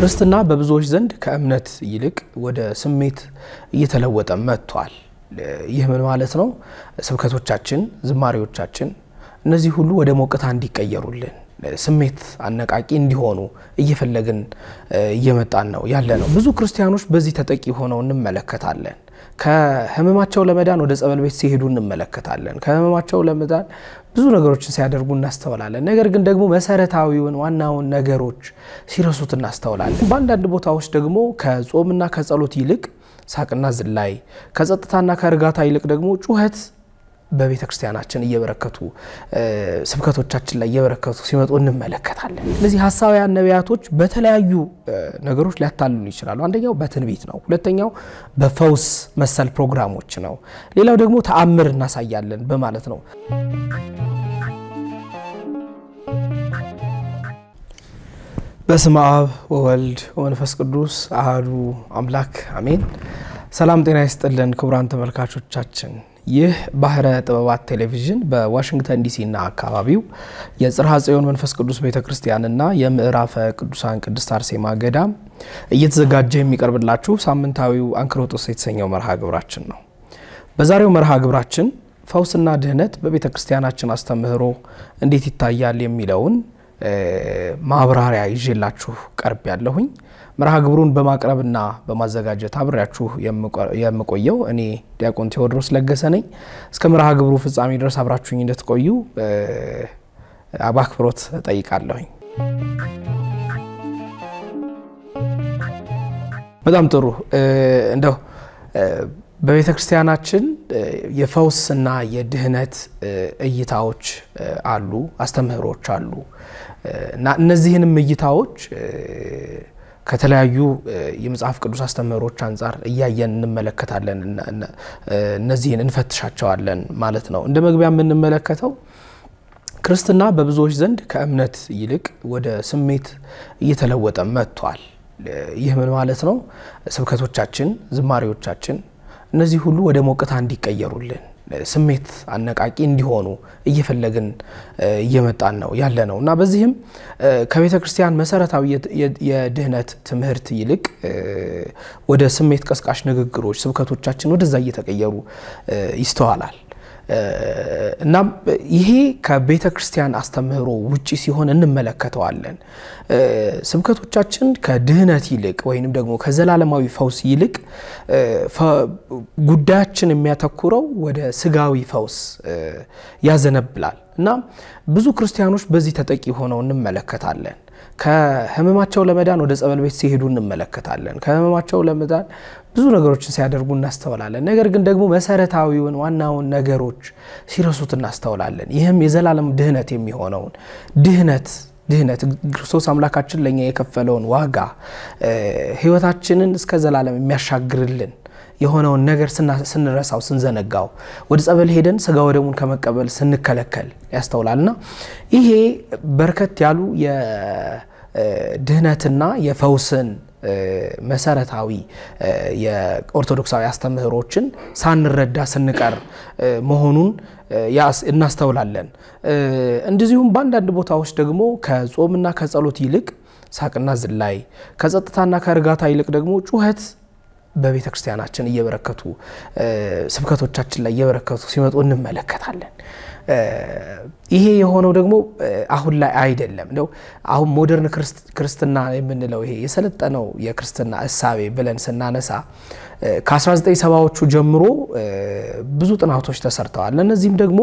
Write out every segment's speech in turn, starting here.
ክርስትና በብዙዎች ዘንድ ከእምነት ይልቅ ወደ ስሜት እየተለወጠ መጥቷል። ይህ ምን ማለት ነው? ስብከቶቻችን፣ ዝማሬዎቻችን እነዚህ ሁሉ ወደ ሞቅታ እንዲቀየሩልን ስሜት አነቃቂ እንዲሆኑ እየፈለግን እየመጣን ነው ያለ ነው። ብዙ ክርስቲያኖች በዚህ ተጠቂ ሆነው እንመለከታለን። ከህመማቸው ለመዳን ወደ ጸበል ቤት ሲሄዱ እንመለከታለን። ከህመማቸው ለመዳን ብዙ ነገሮችን ሲያደርጉ እናስተውላለን። ነገር ግን ደግሞ መሰረታዊውን ዋናውን ነገሮች ሲረሱት እናስተውላለን። በአንዳንድ ቦታዎች ደግሞ ከጾምና ከጸሎት ይልቅ ሳቅና ዝላይ፣ ከጸጥታና ከእርጋታ ይልቅ ደግሞ ጩኸት በቤተ ክርስቲያናችን እየበረከቱ ስብከቶቻችን ላይ እየበረከቱ ሲመጡ እንመለከታለን። እነዚህ ሀሳውያን ነቢያቶች በተለያዩ ነገሮች ሊያታልሉ ይችላሉ። አንደኛው በትንቢት ነው። ሁለተኛው በፈውስ መሰል ፕሮግራሞች ነው። ሌላው ደግሞ ተአምር እናሳያለን በማለት ነው። በስመ አብ ወወልድ ወመንፈስ ቅዱስ አህዱ አምላክ አሜን። ሰላም ጤና ይስጥልን ክቡራን ተመልካቾቻችን ይህ ባህረ ጥበባት ቴሌቪዥን በዋሽንግተን ዲሲና አካባቢው የጽርሐ ጽዮን መንፈስ ቅዱስ ቤተ ክርስቲያንና የምዕራፈ ቅዱሳን ቅድስት አርሴማ ገዳም እየተዘጋጀ የሚቀርብላችሁ ሳምንታዊው አንክሮጦስ የተሰኘው መርሃ ግብራችን ነው። በዛሬው መርሃ ግብራችን ፈውስና ድህነት በቤተ ክርስቲያናችን አስተምህሮ እንዴት ይታያል የሚለውን ማብራሪያ ይዤላችሁ ቀርብ ያለሁኝ መርሃ ግብሩን በማቅረብና በማዘጋጀት አብሬያችሁ የምቆየው እኔ ዲያቆን ቴዎድሮስ ለገሰ ነኝ። እስከ መርሃ ግብሩ ፍጻሜ ድረስ አብራችሁኝ እንድትቆዩ በአክብሮት እጠይቃለሁኝ። በጣም ጥሩ። እንደው በቤተ ክርስቲያናችን የፈውስና የድህነት እይታዎች አሉ፣ አስተምህሮች አሉ እና እነዚህንም እይታዎች ከተለያዩ የመጽሐፍ ቅዱስ አስተምህሮች አንጻር እያየን እንመለከታለን። እነዚህን እንፈትሻቸዋለን ማለት ነው። እንደ መግቢያ የምንመለከተው ክርስትና በብዙዎች ዘንድ ከእምነት ይልቅ ወደ ስሜት እየተለወጠ መጥቷል። ይህ ምን ማለት ነው? ስብከቶቻችን፣ ዝማሬዎቻችን እነዚህ ሁሉ ወደ ሞቅታ እንዲቀየሩልን ስሜት አነቃቂ እንዲሆኑ እየፈለግን እየመጣን ነው ያለ ነው እና በዚህም ከቤተ ክርስቲያን መሰረታዊ የድህነት ትምህርት ይልቅ ወደ ስሜት ቀስቃሽ ንግግሮች፣ ስብከቶቻችን ወደዛ እየተቀየሩ ይስተዋላል። እናም ይሄ ከቤተ ክርስቲያን አስተምህሮ ውጪ ሲሆን እንመለከተዋለን። ስብከቶቻችን ከድህነት ይልቅ ወይንም ደግሞ ከዘላለማዊ ፈውስ ይልቅ ጉዳያችን የሚያተኩረው ወደ ስጋዊ ፈውስ ያዘነብላል እና ብዙ ክርስቲያኖች በዚህ ተጠቂ ሆነው እንመለከታለን። ከህመማቸው ለመዳን ወደ ጸበል ቤት ሲሄዱ እንመለከታለን። ከህመማቸው ለመዳን ብዙ ነገሮችን ሲያደርጉ እናስተውላለን። ነገር ግን ደግሞ መሰረታዊውን ዋናውን ነገሮች ሲረሱት እናስተውላለን። ይህም የዘላለም ድህነት የሚሆነውን ድህነት ድህነት ክርስቶስ አምላካችን ለእኛ የከፈለውን ዋጋ ህይወታችንን እስከ ዘላለም የሚያሻግርልን የሆነውን ነገር ስንረሳው ስንዘነጋው ወደ ጸበል ሄደን ስጋ ወደሙን ከመቀበል ስንከለከል ያስተውላልና ይሄ በርከት ያሉ የድህነትና የፈውስን መሰረታዊ የኦርቶዶክሳዊ አስተምህሮችን ሳንረዳ ስንቀር መሆኑን እናስተውላለን። እንደዚሁም በአንዳንድ ቦታዎች ደግሞ ከጾምና ከጸሎት ይልቅ ሳቅና ዝላይ፣ ከጸጥታና ከእርጋታ ይልቅ ደግሞ ጩኸት በቤተ ክርስቲያናችን እየበረከቱ ስብከቶቻችን ላይ እየበረከቱ ሲመጡ እንመለከታለን። ይሄ የሆነው ደግሞ አሁን ላይ አይደለም። እንደው አሁን ሞደርን ክርስትና የምንለው ይሄ የሰለጠነው የክርስትና እሳቤ ብለን ስናነሳ ከ1970ዎቹ ጀምሮ ብዙ ጥናቶች ተሰርተዋል። እነዚህም ደግሞ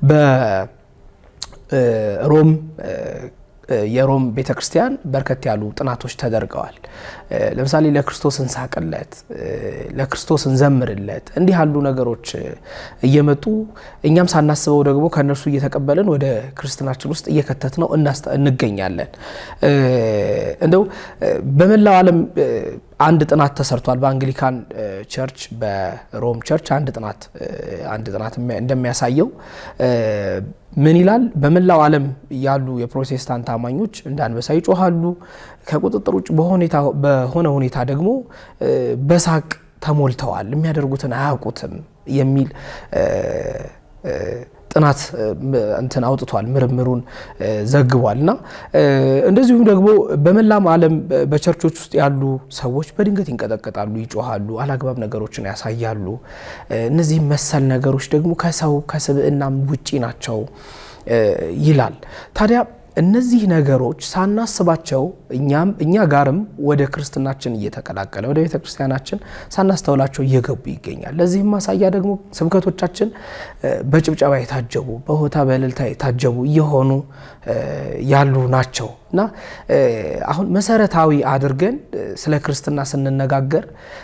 በሮም የሮም ቤተ ክርስቲያን በርከት ያሉ ጥናቶች ተደርገዋል። ለምሳሌ ለክርስቶስ እንሳቅለት፣ ለክርስቶስ እንዘምርለት እንዲህ ያሉ ነገሮች እየመጡ እኛም ሳናስበው ደግሞ ከእነርሱ እየተቀበልን ወደ ክርስትናችን ውስጥ እየከተት ነው እንገኛለን። እንደው በመላው ዓለም አንድ ጥናት ተሰርቷል። በአንግሊካን ቸርች በሮም ቸርች አንድ ጥናት አንድ ጥናት እንደሚያሳየው ምን ይላል? በመላው ዓለም ያሉ የፕሮቴስታንት አማኞች እንደ አንበሳ ይጮሃሉ፣ ከቁጥጥር ውጭ በሆነ ሁኔታ ደግሞ በሳቅ ተሞልተዋል፣ የሚያደርጉትን አያውቁትም የሚል ጥናት እንትን አውጥቷል፣ ምርምሩን ዘግቧል። እና እንደዚሁም ደግሞ በመላም ዓለም በቸርቾች ውስጥ ያሉ ሰዎች በድንገት ይንቀጠቀጣሉ፣ ይጮሃሉ፣ አላግባብ ነገሮችን ያሳያሉ። እነዚህ መሰል ነገሮች ደግሞ ከሰው ከስብዕናም ውጪ ናቸው ይላል። ታዲያ እነዚህ ነገሮች ሳናስባቸው እኛም እኛ ጋርም ወደ ክርስትናችን እየተቀላቀለ ወደ ቤተ ክርስቲያናችን ሳናስተውላቸው እየገቡ ይገኛል። ለዚህም ማሳያ ደግሞ ስብከቶቻችን በጭብጨባ የታጀቡ በሆታ በእልልታ የታጀቡ እየሆኑ ያሉ ናቸው እና አሁን መሰረታዊ አድርገን ስለ ክርስትና ስንነጋገር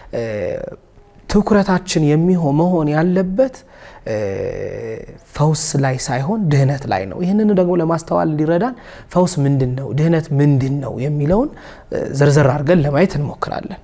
ትኩረታችን የሚሆን መሆን ያለበት ፈውስ ላይ ሳይሆን ድህነት ላይ ነው። ይህንን ደግሞ ለማስተዋል እንዲረዳን ፈውስ ምንድን ነው፣ ድህነት ምንድን ነው የሚለውን ዘርዘር አድርገን ለማየት እንሞክራለን።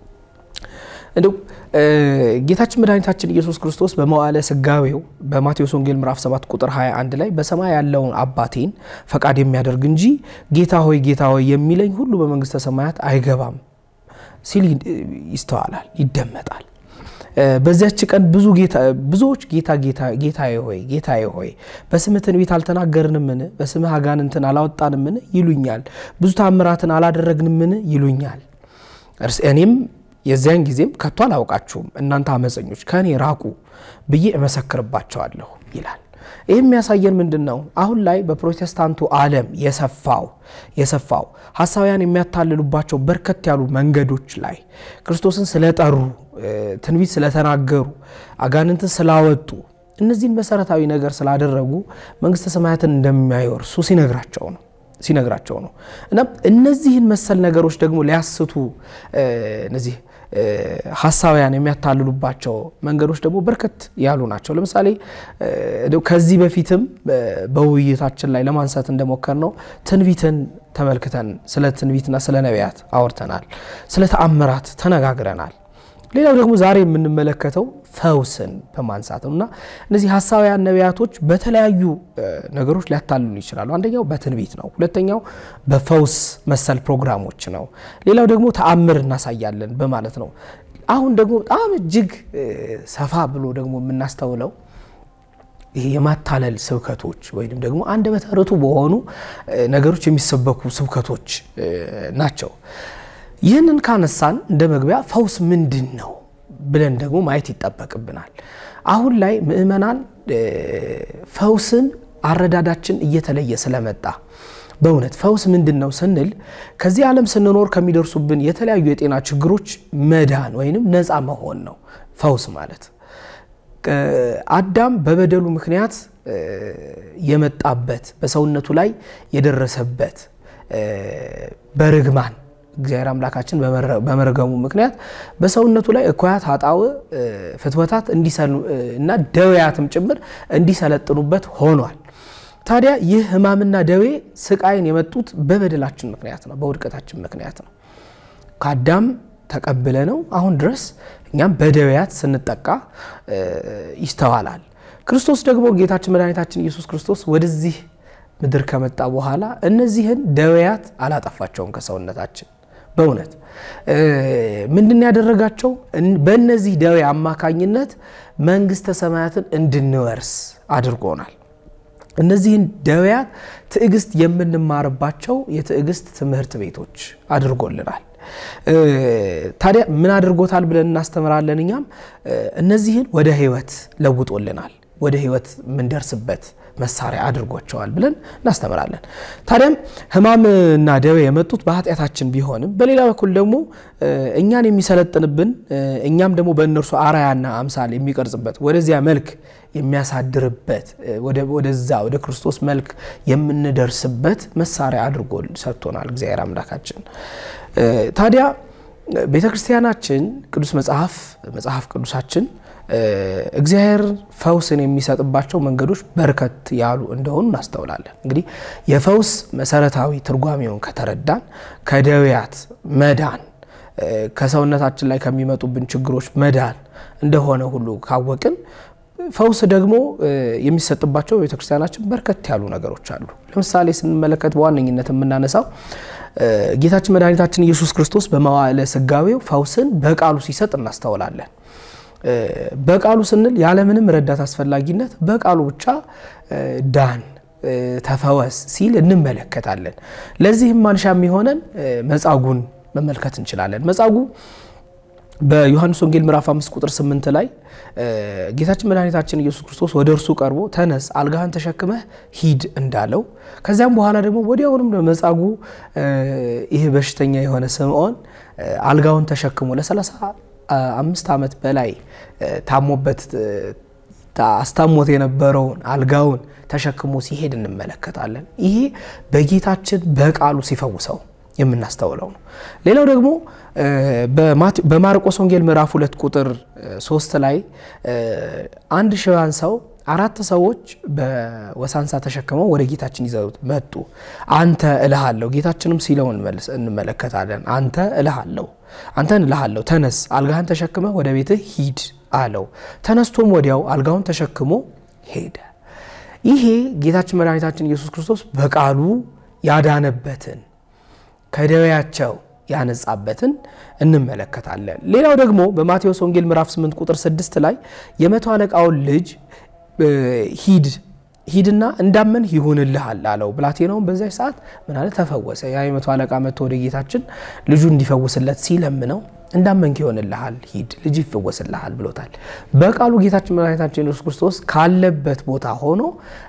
እንዲሁ ጌታችን መድኃኒታችን ኢየሱስ ክርስቶስ በመዋዕለ ሥጋዌው በማቴዎስ ወንጌል ምዕራፍ 7 ቁጥር 21 ላይ በሰማይ ያለውን አባቴን ፈቃድ የሚያደርግ እንጂ ጌታ ሆይ ጌታ ሆይ የሚለኝ ሁሉ በመንግሥተ ሰማያት አይገባም ሲል ይስተዋላል፣ ይደመጣል። በዚያች ቀን ብዙ ብዙዎች ጌታ ጌታዬ ሆይ ጌታዬ ሆይ በስምህ ትንቢት አልተናገርንምን? በስምህ አጋንንትን አላወጣንምን? ይሉኛል። ብዙ ታምራትን አላደረግንምን? ይሉኛል። እኔም የዚያን ጊዜም ከቶ አላውቃችሁም እናንተ አመፀኞች ከእኔ ራቁ ብዬ እመሰክርባቸዋለሁ ይላል። ይህ የሚያሳየን ምንድን ነው? አሁን ላይ በፕሮቴስታንቱ ዓለም የሰፋው የሰፋው ሀሳውያን የሚያታልሉባቸው በርከት ያሉ መንገዶች ላይ ክርስቶስን ስለጠሩ፣ ትንቢት ስለተናገሩ፣ አጋንንትን ስላወጡ፣ እነዚህን መሰረታዊ ነገር ስላደረጉ መንግስተ ሰማያትን እንደሚያወርሱ ሲነግራቸው ነው ሲነግራቸው ነው እና እነዚህን መሰል ነገሮች ደግሞ ሊያስቱ እነዚህ ሀሳውያን የሚያታልሉባቸው መንገዶች ደግሞ በርከት ያሉ ናቸው። ለምሳሌ ከዚህ በፊትም በውይይታችን ላይ ለማንሳት እንደሞከር ነው ትንቢትን ተመልክተን ስለ ትንቢትና ስለ ነቢያት አውርተናል። ስለ ተአምራት ተነጋግረናል። ሌላው ደግሞ ዛሬ የምንመለከተው ፈውስን በማንሳት ነው እና እነዚህ ሀሳውያን ነቢያቶች በተለያዩ ነገሮች ሊያታልሉ ይችላሉ። አንደኛው በትንቢት ነው። ሁለተኛው በፈውስ መሰል ፕሮግራሞች ነው። ሌላው ደግሞ ተአምር እናሳያለን በማለት ነው። አሁን ደግሞ በጣም እጅግ ሰፋ ብሎ ደግሞ የምናስተውለው ይሄ የማታለል ስብከቶች ወይም ደግሞ አንደበተ ርቱዕ በሆኑ ነገሮች የሚሰበኩ ስብከቶች ናቸው። ይህንን ካነሳን እንደ መግቢያ ፈውስ ምንድን ነው ብለን ደግሞ ማየት ይጠበቅብናል። አሁን ላይ ምእመናን ፈውስን አረዳዳችን እየተለየ ስለመጣ በእውነት ፈውስ ምንድን ነው ስንል ከዚህ ዓለም ስንኖር ከሚደርሱብን የተለያዩ የጤና ችግሮች መዳን ወይንም ነፃ መሆን ነው ፈውስ ማለት። አዳም በበደሉ ምክንያት የመጣበት በሰውነቱ ላይ የደረሰበት በርግማን እግዚአብሔር አምላካችን በመረገሙ ምክንያት በሰውነቱ ላይ እኩያት ኃጣውእ ፍትወታት እና ደዌያትም ጭምር እንዲሰለጥኑበት ሆኗል። ታዲያ ይህ ሕማምና ደዌ ስቃይን የመጡት በበደላችን ምክንያት ነው፣ በውድቀታችን ምክንያት ነው። ከአዳም ተቀብለ ነው አሁን ድረስ እኛም በደዌያት ስንጠቃ ይስተዋላል። ክርስቶስ ደግሞ ጌታችን መድኃኒታችን ኢየሱስ ክርስቶስ ወደዚህ ምድር ከመጣ በኋላ እነዚህን ደዌያት አላጠፋቸውም ከሰውነታችን። በእውነት ምንድን ያደረጋቸው? በእነዚህ ደዌ አማካኝነት መንግስተ ሰማያትን እንድንወርስ አድርጎናል። እነዚህን ደዌያት ትዕግስት የምንማርባቸው የትዕግስት ትምህርት ቤቶች አድርጎልናል። ታዲያ ምን አድርጎታል ብለን እናስተምራለን። እኛም እነዚህን ወደ ህይወት ለውጦልናል። ወደ ህይወት የምንደርስበት መሳሪያ አድርጓቸዋል ብለን እናስተምራለን። ታዲያም ህማምና ደዌ የመጡት በኃጢአታችን ቢሆንም በሌላ በኩል ደግሞ እኛን የሚሰለጥንብን እኛም ደግሞ በእነርሱ አራያና አምሳል የሚቀርጽበት ወደዚያ መልክ የሚያሳድርበት ወደዛ ወደ ክርስቶስ መልክ የምንደርስበት መሳሪያ አድርጎ ሰጥቶናል እግዚአብሔር አምላካችን። ታዲያ ቤተ ክርስቲያናችን ቅዱስ መጽሐፍ መጽሐፍ ቅዱሳችን እግዚአብሔር ፈውስን የሚሰጥባቸው መንገዶች በርከት ያሉ እንደሆኑ እናስተውላለን። እንግዲህ የፈውስ መሰረታዊ ትርጓሜውን ከተረዳን ከደዌያት መዳን ከሰውነታችን ላይ ከሚመጡብን ችግሮች መዳን እንደሆነ ሁሉ ካወቅን ፈውስ ደግሞ የሚሰጥባቸው ቤተክርስቲያናችን በርከት ያሉ ነገሮች አሉ። ለምሳሌ ስንመለከት በዋነኝነት የምናነሳው ጌታችን መድኃኒታችን ኢየሱስ ክርስቶስ በመዋዕለ ሥጋዌው ፈውስን በቃሉ ሲሰጥ እናስተውላለን። በቃሉ ስንል ያለምንም ረዳት አስፈላጊነት በቃሉ ብቻ ዳን ተፈወስ ሲል እንመለከታለን። ለዚህም ማንሻ የሚሆነን መጻጉን መመልከት እንችላለን። መጻጉ በዮሐንስ ወንጌል ምዕራፍ 5 ቁጥር 8 ላይ ጌታችን መድኃኒታችን ኢየሱስ ክርስቶስ ወደ እርሱ ቀርቦ ተነስ፣ አልጋህን ተሸክመህ ሂድ እንዳለው ከዚያም በኋላ ደግሞ ወዲያውንም መጻጉ ይህ በሽተኛ የሆነ ስምዖን አልጋውን ተሸክሞ ለ35 ዓመት በላይ ታሞበት አስታሞት የነበረውን አልጋውን ተሸክሞ ሲሄድ እንመለከታለን። ይሄ በጌታችን በቃሉ ሲፈውሰው የምናስተውለው ነው። ሌላው ደግሞ በማርቆስ ወንጌል ምዕራፍ ሁለት ቁጥር ሶስት ላይ አንድ ሽባን ሰው አራት ሰዎች በወሳንሳ ተሸክመው ወደ ጌታችን ይዘውት መጡ። አንተ እልሃለሁ፣ ጌታችንም ሲለው እንመለከታለን። አንተ እልሃለሁ፣ አንተን እልሃለሁ፣ ተነስ፣ አልጋህን ተሸክመህ ወደ ቤትህ ሂድ አለው። ተነስቶም ወዲያው አልጋውን ተሸክሞ ሄደ። ይሄ ጌታችን መድኃኒታችን ኢየሱስ ክርስቶስ በቃሉ ያዳነበትን ከደዌያቸው ያነጻበትን እንመለከታለን። ሌላው ደግሞ በማቴዎስ ወንጌል ምዕራፍ 8 ቁጥር 6 ላይ የመቶ አለቃውን ልጅ ሂድ ሂድና እንዳመን ይሁንልሃል አለው። ብላቴናውን በዚያች ሰዓት ምን አለ? ተፈወሰ። ያ የመቶ አለቃ መጥቶ ወደ ጌታችን ልጁ እንዲፈውስለት ሲለምነው እንዳመንክ ይሆንልሃል፣ ሂድ ልጅ ይፈወስልሃል ብሎታል። በቃሉ ጌታችን መድኃኒታችን ኢየሱስ ክርስቶስ ካለበት ቦታ ሆኖ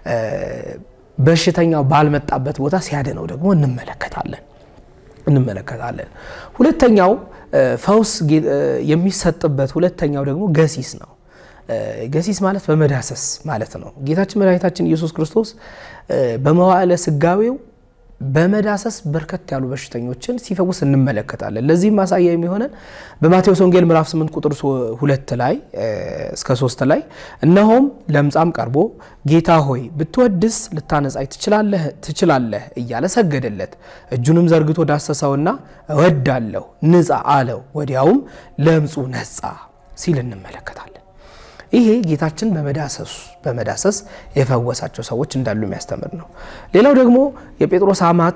በሽተኛው ባልመጣበት ቦታ ሲያድነው ደግሞ እንመለከታለን እንመለከታለን። ሁለተኛው ፈውስ የሚሰጥበት ሁለተኛው ደግሞ ገሲስ ነው። ገሲስ ማለት በመዳሰስ ማለት ነው። ጌታችን መድኃኒታችን ኢየሱስ ክርስቶስ በመዋዕለ ስጋዌው በመዳሰስ በርከት ያሉ በሽተኞችን ሲፈውስ እንመለከታለን። ለዚህም ማሳያ የሚሆነን በማቴዎስ ወንጌል ምዕራፍ 8 ቁጥር ሁለት ላይ እስከ ሶስት ላይ እነሆም ለምጻም ቀርቦ ጌታ ሆይ ብትወድስ ልታነጻኝ ትችላለህ እያለ ሰገደለት። እጁንም ዘርግቶ ዳሰሰውና እወዳለሁ ንጻ አለው። ወዲያውም ለምጹ ነጻ ሲል እንመለከታለን። ይሄ ጌታችን በመዳሰሱ በመዳሰስ የፈወሳቸው ሰዎች እንዳሉ የሚያስተምር ነው። ሌላው ደግሞ የጴጥሮስ አማት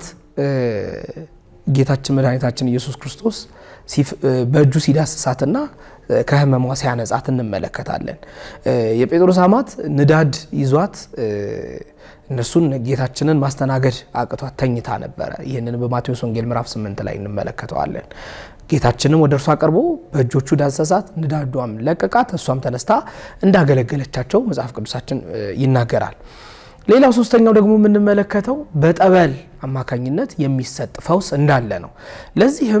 ጌታችን መድኃኒታችን ኢየሱስ ክርስቶስ በእጁ ሲዳስሳትና ከሕመሟ ሲያነጻት እንመለከታለን። የጴጥሮስ አማት ንዳድ ይዟት እነሱን ጌታችንን ማስተናገድ አቅቷት ተኝታ ነበረ። ይህንን በማቴዎስ ወንጌል ምዕራፍ 8 ላይ እንመለከተዋለን። ጌታችንም ወደ እርሷ ቀርቦ በእጆቹ ዳሰሳት፣ ንዳዷም ለቀቃት፣ እሷም ተነስታ እንዳገለገለቻቸው መጽሐፍ ቅዱሳችን ይናገራል። ሌላው ሶስተኛው ደግሞ የምንመለከተው በጠበል አማካኝነት የሚሰጥ ፈውስ እንዳለ ነው። ለዚህም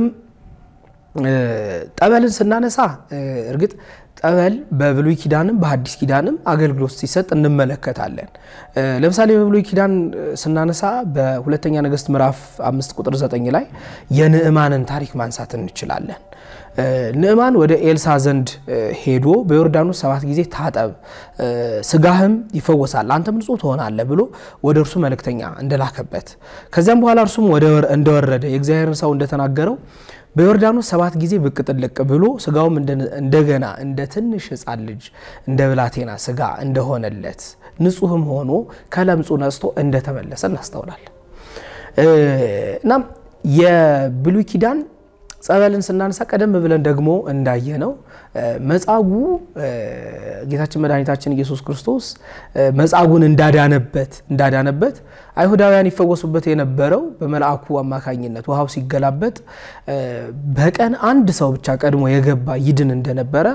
ጠበልን ስናነሳ እርግጥ ጠበል በብሉይ ኪዳንም በሐዲስ ኪዳንም አገልግሎት ሲሰጥ እንመለከታለን። ለምሳሌ በብሉይ ኪዳን ስናነሳ በሁለተኛ ነገሥት ምዕራፍ አምስት ቁጥር ዘጠኝ ላይ የንዕማንን ታሪክ ማንሳት እንችላለን። ንዕማን ወደ ኤልሳ ዘንድ ሄዶ በዮርዳኖስ ሰባት ጊዜ ታጠብ፣ ስጋህም ይፈወሳል፣ አንተም ንጹሕ ትሆናለህ ብሎ ወደ እርሱ መልእክተኛ እንደላከበት ከዚያም በኋላ እርሱም እንደወረደ የእግዚአብሔርን ሰው እንደተናገረው በዮርዳኖስ ሰባት ጊዜ ብቅ ጥልቅ ብሎ ስጋውም እንደገና እንደ ትንሽ ሕፃን ልጅ እንደ ብላቴና ስጋ እንደሆነለት ንጹሕም ሆኖ ከለምጹ ነጽቶ እንደተመለሰ እናስተውላለን። እናም የብሉይ ኪዳን ጸበልን ስናነሳ ቀደም ብለን ደግሞ እንዳየነው መጻጉዕ ጌታችን መድኃኒታችን ኢየሱስ ክርስቶስ መጻጉዕን እንዳዳነበት እንዳዳነበት አይሁዳውያን ይፈወሱበት የነበረው በመልአኩ አማካኝነት ውሃው ሲገላበጥ በቀን አንድ ሰው ብቻ ቀድሞ የገባ ይድን እንደነበረ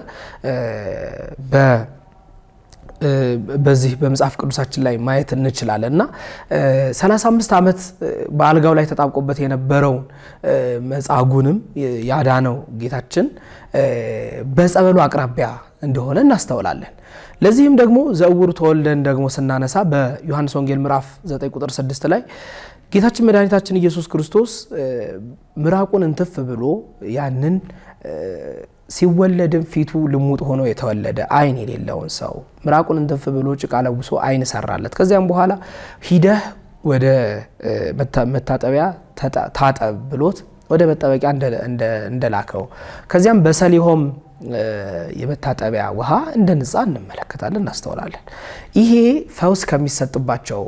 በዚህ በመጽሐፍ ቅዱሳችን ላይ ማየት እንችላለን እና 35 ዓመት በአልጋው ላይ ተጣብቆበት የነበረውን መጻጉዕንም ያዳነው ጌታችን በጸበሉ አቅራቢያ እንደሆነ እናስተውላለን። ለዚህም ደግሞ ዘእውሩ ተወልደን ደግሞ ስናነሳ በዮሐንስ ወንጌል ምዕራፍ 9 ቁጥር 6 ላይ ጌታችን መድኃኒታችን ኢየሱስ ክርስቶስ ምራቁን እንትፍ ብሎ ያንን ሲወለድም ፊቱ ልሙጥ ሆኖ የተወለደ ዓይን የሌለውን ሰው ምራቁን እንትፍ ብሎ ጭቃ ለውሶ ዓይን ሰራለት። ከዚያም በኋላ ሂደህ ወደ መታጠቢያ ታጠብ ብሎት ወደ መጠበቂያ እንደላከው ከዚያም በሰሊሆም የመታጠቢያ ውሃ እንደ ንጻ እንመለከታለን፣ እናስተውላለን። ይሄ ፈውስ ከሚሰጥባቸው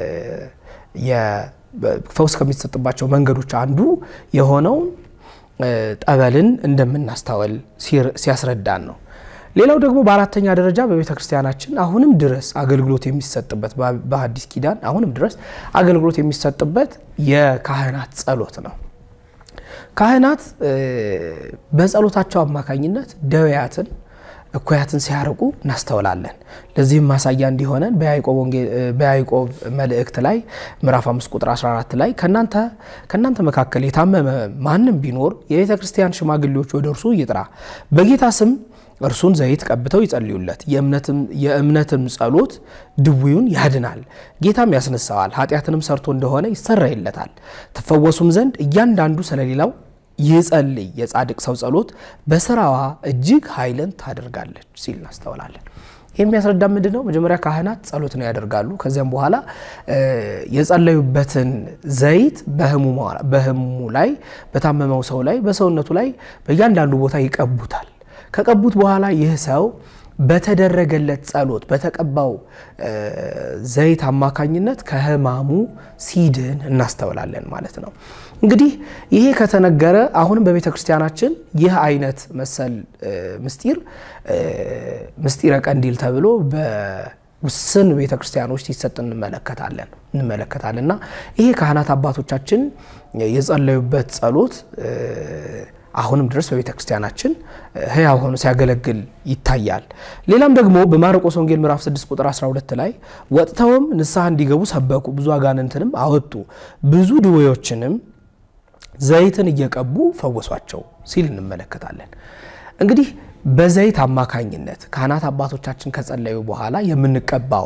ፈውስ ከሚሰጥባቸው መንገዶች አንዱ የሆነውን ጠበልን እንደምናስተውል ሲያስረዳን ነው። ሌላው ደግሞ በአራተኛ ደረጃ በቤተ ክርስቲያናችን አሁንም ድረስ አገልግሎት የሚሰጥበት በሐዲስ ኪዳን አሁንም ድረስ አገልግሎት የሚሰጥበት የካህናት ጸሎት ነው። ካህናት በጸሎታቸው አማካኝነት ደዌያትን እኩያትን ሲያርቁ እናስተውላለን። ለዚህም ማሳያ እንዲሆነን በያዕቆብ መልእክት ላይ ምዕራፍ 5 ቁጥር 14 ላይ ከእናንተ መካከል የታመመ ማንም ቢኖር የቤተ ክርስቲያን ሽማግሌዎች ወደ እርሱ ይጥራ፣ በጌታ ስም እርሱን ዘይት ቀብተው ይጸልዩለት፣ የእምነትም ጸሎት ድውዩን ያድናል፣ ጌታም ያስነሳዋል፣ ኃጢአትንም ሰርቶ እንደሆነ ይሰረይለታል። ትፈወሱም ዘንድ እያንዳንዱ ስለሌላው ይጸልይ። የጻድቅ ሰው ጸሎት በስራዋ እጅግ ኃይልን ታደርጋለች ሲል እናስተውላለን። ይህ የሚያስረዳ ምንድን ነው? መጀመሪያ ካህናት ጸሎት ነው ያደርጋሉ። ከዚያም በኋላ የጸለዩበትን ዘይት በህሙሙ ላይ፣ በታመመው ሰው ላይ፣ በሰውነቱ ላይ በእያንዳንዱ ቦታ ይቀቡታል። ከቀቡት በኋላ ይህ ሰው በተደረገለት ጸሎት በተቀባው ዘይት አማካኝነት ከህማሙ ሲድን እናስተውላለን ማለት ነው። እንግዲህ ይሄ ከተነገረ አሁንም በቤተ ክርስቲያናችን ይህ አይነት መሰል ምስጢር ምስጢረ ቀንዲል ተብሎ በውስን ቤተ ክርስቲያኖች ሲሰጥ እንመለከታለን እንመለከታለን እና ይሄ ካህናት አባቶቻችን የጸለዩበት ጸሎት አሁንም ድረስ በቤተ ክርስቲያናችን ህያው ሆኖ ሲያገለግል ይታያል። ሌላም ደግሞ በማርቆስ ወንጌል ምዕራፍ 6 ቁጥር 12 ላይ ወጥተውም ንስሐ እንዲገቡ ሰበኩ፣ ብዙ አጋንንትንም አወጡ፣ ብዙ ድዌዎችንም ዘይትን እየቀቡ ፈወሷቸው ሲል እንመለከታለን። እንግዲህ በዘይት አማካኝነት ካህናት አባቶቻችን ከጸለዩ በኋላ የምንቀባው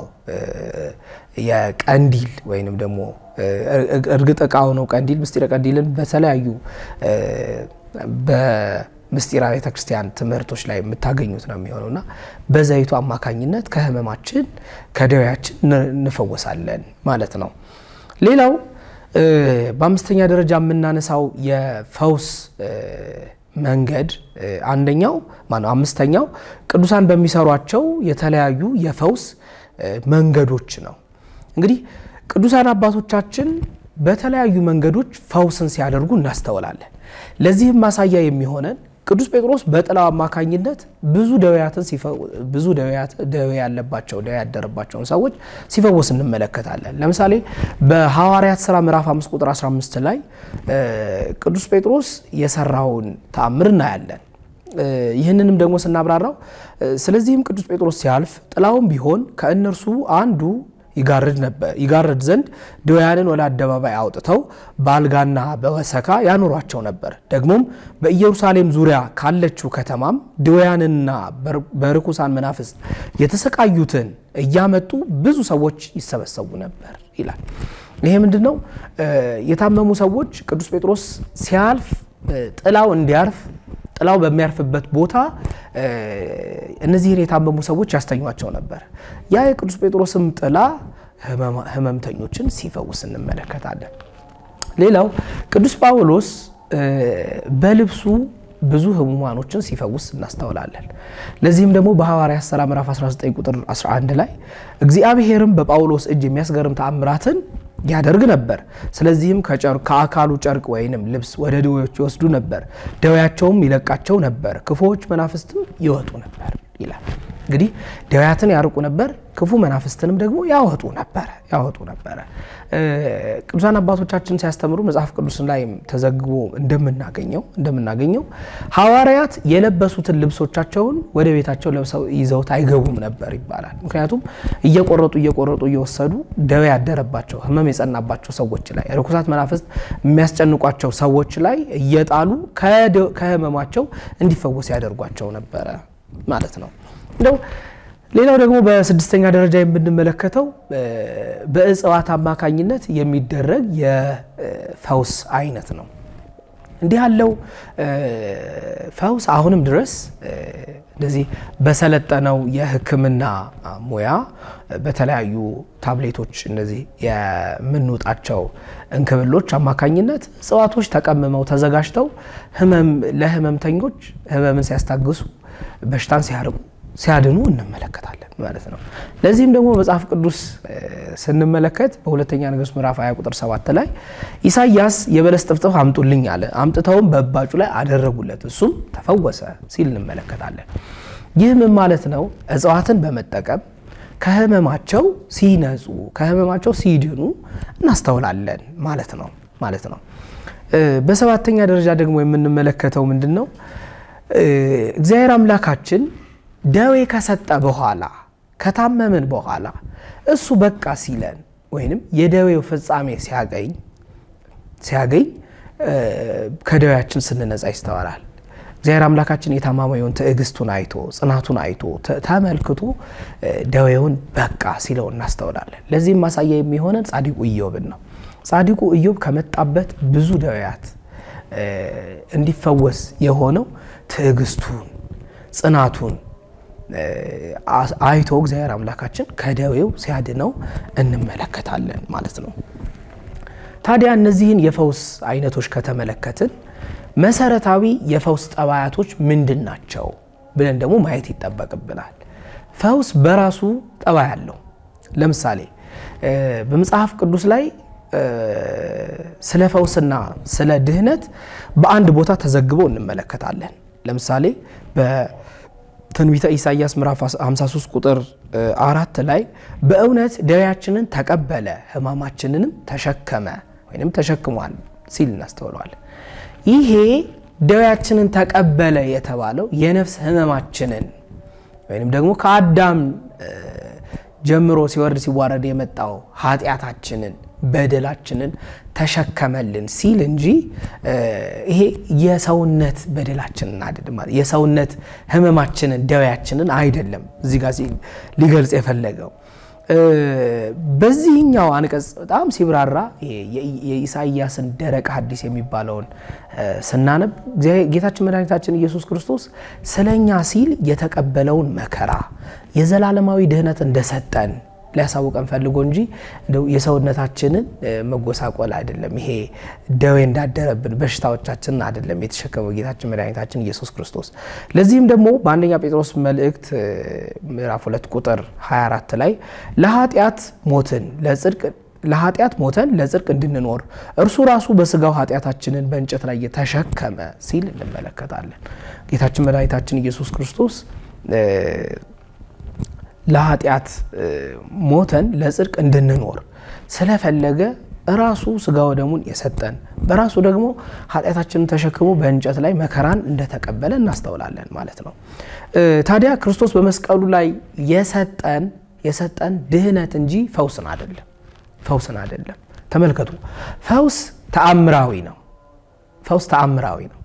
የቀንዲል ወይንም ደግሞ እርግጥ እቃው ነው ቀንዲል ምስጢረ ቀንዲልን በተለያዩ በምስጢራ ቤተ ክርስቲያን ትምህርቶች ላይ የምታገኙት ነው የሚሆነው እና በዘይቱ አማካኝነት ከህመማችን ከደዌያችን እንፈወሳለን ማለት ነው። ሌላው በአምስተኛ ደረጃ የምናነሳው የፈውስ መንገድ አንደኛው ማነው አምስተኛው ቅዱሳን በሚሰሯቸው የተለያዩ የፈውስ መንገዶች ነው። እንግዲህ ቅዱሳን አባቶቻችን በተለያዩ መንገዶች ፈውስን ሲያደርጉ እናስተውላለን። ለዚህም ማሳያ የሚሆነን ቅዱስ ጴጥሮስ በጥላው አማካኝነት ብዙ ደዌያትን ብዙ ደዌ ያለባቸው ደዌ ያደረባቸውን ሰዎች ሲፈወስ እንመለከታለን። ለምሳሌ በሐዋርያት ሥራ ምዕራፍ 5 ቁጥር 15 ላይ ቅዱስ ጴጥሮስ የሰራውን ተአምር እናያለን። ይህንንም ደግሞ ስናብራራው ስለዚህም ቅዱስ ጴጥሮስ ሲያልፍ ጥላውም ቢሆን ከእነርሱ አንዱ ይጋርድ ነበር ይጋርድ ዘንድ ድውያንን ወደ አደባባይ አውጥተው በአልጋና በወሰካ ያኖሯቸው ነበር። ደግሞም በኢየሩሳሌም ዙሪያ ካለችው ከተማም ድውያንና በርኩሳን መናፍስት የተሰቃዩትን እያመጡ ብዙ ሰዎች ይሰበሰቡ ነበር ይላል። ይሄ ምንድን ነው? የታመሙ ሰዎች ቅዱስ ጴጥሮስ ሲያልፍ ጥላው እንዲያርፍ ጥላው በሚያርፍበት ቦታ እነዚህን የታመሙ ሰዎች ያስተኟቸው ነበር። ያ የቅዱስ ጴጥሮስም ጥላ ህመምተኞችን ሲፈውስ እንመለከታለን። ሌላው ቅዱስ ጳውሎስ በልብሱ ብዙ ህሙማኖችን ሲፈውስ እናስተውላለን። ለዚህም ደግሞ በሐዋርያት ሥራ ምዕራፍ 19 ቁጥር 11 ላይ እግዚአብሔርም በጳውሎስ እጅ የሚያስገርም ተአምራትን ያደርግ ነበር። ስለዚህም ከአካሉ ጨርቅ ወይንም ልብስ ወደ ድዌዎች ይወስዱ ነበር፣ ደዌያቸውም ይለቃቸው ነበር፣ ክፉዎች መናፍስትም ይወጡ ነበር ይላል። እንግዲህ ደዌያትን ያርቁ ነበር፣ ክፉ መናፍስትንም ደግሞ ያወጡ ነበረ ያወጡ ነበረ። ቅዱሳን አባቶቻችን ሲያስተምሩ መጽሐፍ ቅዱስን ላይ ተዘግቦ እንደምናገኘው እንደምናገኘው ሐዋርያት የለበሱትን ልብሶቻቸውን ወደ ቤታቸው ለብሰው ይዘውት አይገቡም ነበር ይባላል። ምክንያቱም እየቆረጡ እየቆረጡ እየወሰዱ ደዌ ያደረባቸው ህመም የጸናባቸው ሰዎች ላይ ርኩሳት መናፍስት የሚያስጨንቋቸው ሰዎች ላይ እየጣሉ ከህመማቸው እንዲፈወስ ያደርጓቸው ነበረ ማለት ነው። እንደው ሌላው ደግሞ በስድስተኛ ደረጃ የምንመለከተው በእጽዋት አማካኝነት የሚደረግ የፈውስ አይነት ነው። እንዲህ ያለው ፈውስ አሁንም ድረስ እንደዚህ በሰለጠነው የሕክምና ሙያ በተለያዩ ታብሌቶች እነዚህ የምንውጣቸው እንክብሎች አማካኝነት እጽዋቶች ተቀምመው ተዘጋጅተው ህመም ለህመምተኞች ህመምን ሲያስታግሱ በሽታን ሲያርቁ ሲያድኑ እንመለከታለን ማለት ነው። ለዚህም ደግሞ መጽሐፍ ቅዱስ ስንመለከት በሁለተኛ ነገሥት ምዕራፍ 20 ቁጥር 7 ላይ ኢሳይያስ የበለስ ጥፍጥፍ አምጡልኝ አለ። አምጥተውም በእባጩ ላይ አደረጉለት፣ እሱም ተፈወሰ ሲል እንመለከታለን። ይህ ምን ማለት ነው? እጽዋትን በመጠቀም ከህመማቸው ሲነጹ ከህመማቸው ሲድኑ እናስተውላለን ማለት ነው ማለት ነው። በሰባተኛ ደረጃ ደግሞ የምንመለከተው ምንድን ነው? እግዚአብሔር አምላካችን ደዌ ከሰጠ በኋላ ከታመምን በኋላ እሱ በቃ ሲለን ወይንም የደዌው ፍጻሜ ሲያገኝ ሲያገኝ ከደዌያችን ስንነጻ ይስተዋላል። እግዚአብሔር አምላካችን የታማሚውን ትዕግስቱን አይቶ ጽናቱን አይቶ ተመልክቶ ደዌውን በቃ ሲለው እናስተውላለን። ለዚህም ማሳያ የሚሆነን ጻድቁ ኢዮብን ነው። ጻድቁ ኢዮብ ከመጣበት ብዙ ደዌያት እንዲፈወስ የሆነው ትዕግስቱን ጽናቱን አይቶ እግዚአብሔር አምላካችን ከደዌው ሲያድነው እንመለከታለን ማለት ነው። ታዲያ እነዚህን የፈውስ አይነቶች ከተመለከትን መሰረታዊ የፈውስ ጠባያቶች ምንድን ናቸው ብለን ደግሞ ማየት ይጠበቅብናል። ፈውስ በራሱ ጠባይ አለው። ለምሳሌ በመጽሐፍ ቅዱስ ላይ ስለ ፈውስና ስለ ድህነት በአንድ ቦታ ተዘግቦ እንመለከታለን። ለምሳሌ በትንቢተ ኢሳይያስ ምዕራፍ 53 ቁጥር አራት ላይ በእውነት ደዌያችንን ተቀበለ ሕማማችንንም ተሸከመ ወይም ተሸክሟል ሲል እናስተውለዋለን። ይሄ ደዌያችንን ተቀበለ የተባለው የነፍስ ሕመማችንን ወይም ደግሞ ከአዳም ጀምሮ ሲወርድ ሲዋረድ የመጣው ኃጢአታችንን በደላችንን ተሸከመልን ሲል እንጂ ይሄ የሰውነት በደላችንን አይደለም፣ የሰውነት ሕመማችንን ደዌያችንን አይደለም እዚህ ጋር ሊገልጽ የፈለገው። በዚህኛው አንቀጽ በጣም ሲብራራ የኢሳይያስን ደረቅ ሐዲስ የሚባለውን ስናነብ ጌታችን መድኃኒታችን ኢየሱስ ክርስቶስ ስለኛ ሲል የተቀበለውን መከራ የዘላለማዊ ድህነት እንደሰጠን ሊያሳውቀን ፈልጎ እንጂ የሰውነታችንን መጎሳቆል አይደለም። ይሄ ደዌ እንዳደረብን በሽታዎቻችንን አይደለም የተሸከመው ጌታችን መድኃኒታችን ኢየሱስ ክርስቶስ። ለዚህም ደግሞ በአንደኛ ጴጥሮስ መልእክት ምዕራፍ 2 ቁጥር 24 ላይ ለኃጢአት ሞትን ለጽድቅ ለኃጢአት ሞተን ለጽድቅ እንድንኖር እርሱ ራሱ በስጋው ኃጢአታችንን በእንጨት ላይ የተሸከመ ሲል እንመለከታለን። ጌታችን መድኃኒታችን ኢየሱስ ክርስቶስ ለኃጢአት ሞተን ለጽድቅ እንድንኖር ስለፈለገ ራሱ ስጋ ወደሙን የሰጠን በራሱ ደግሞ ኃጢአታችንን ተሸክሞ በእንጨት ላይ መከራን እንደተቀበለ እናስተውላለን ማለት ነው። ታዲያ ክርስቶስ በመስቀሉ ላይ የሰጠን የሰጠን ድህነት እንጂ ፈውስን አይደለም። ፈውስን አይደለም። ተመልከቱ፣ ፈውስ ተአምራዊ ነው። ፈውስ ተአምራዊ ነው።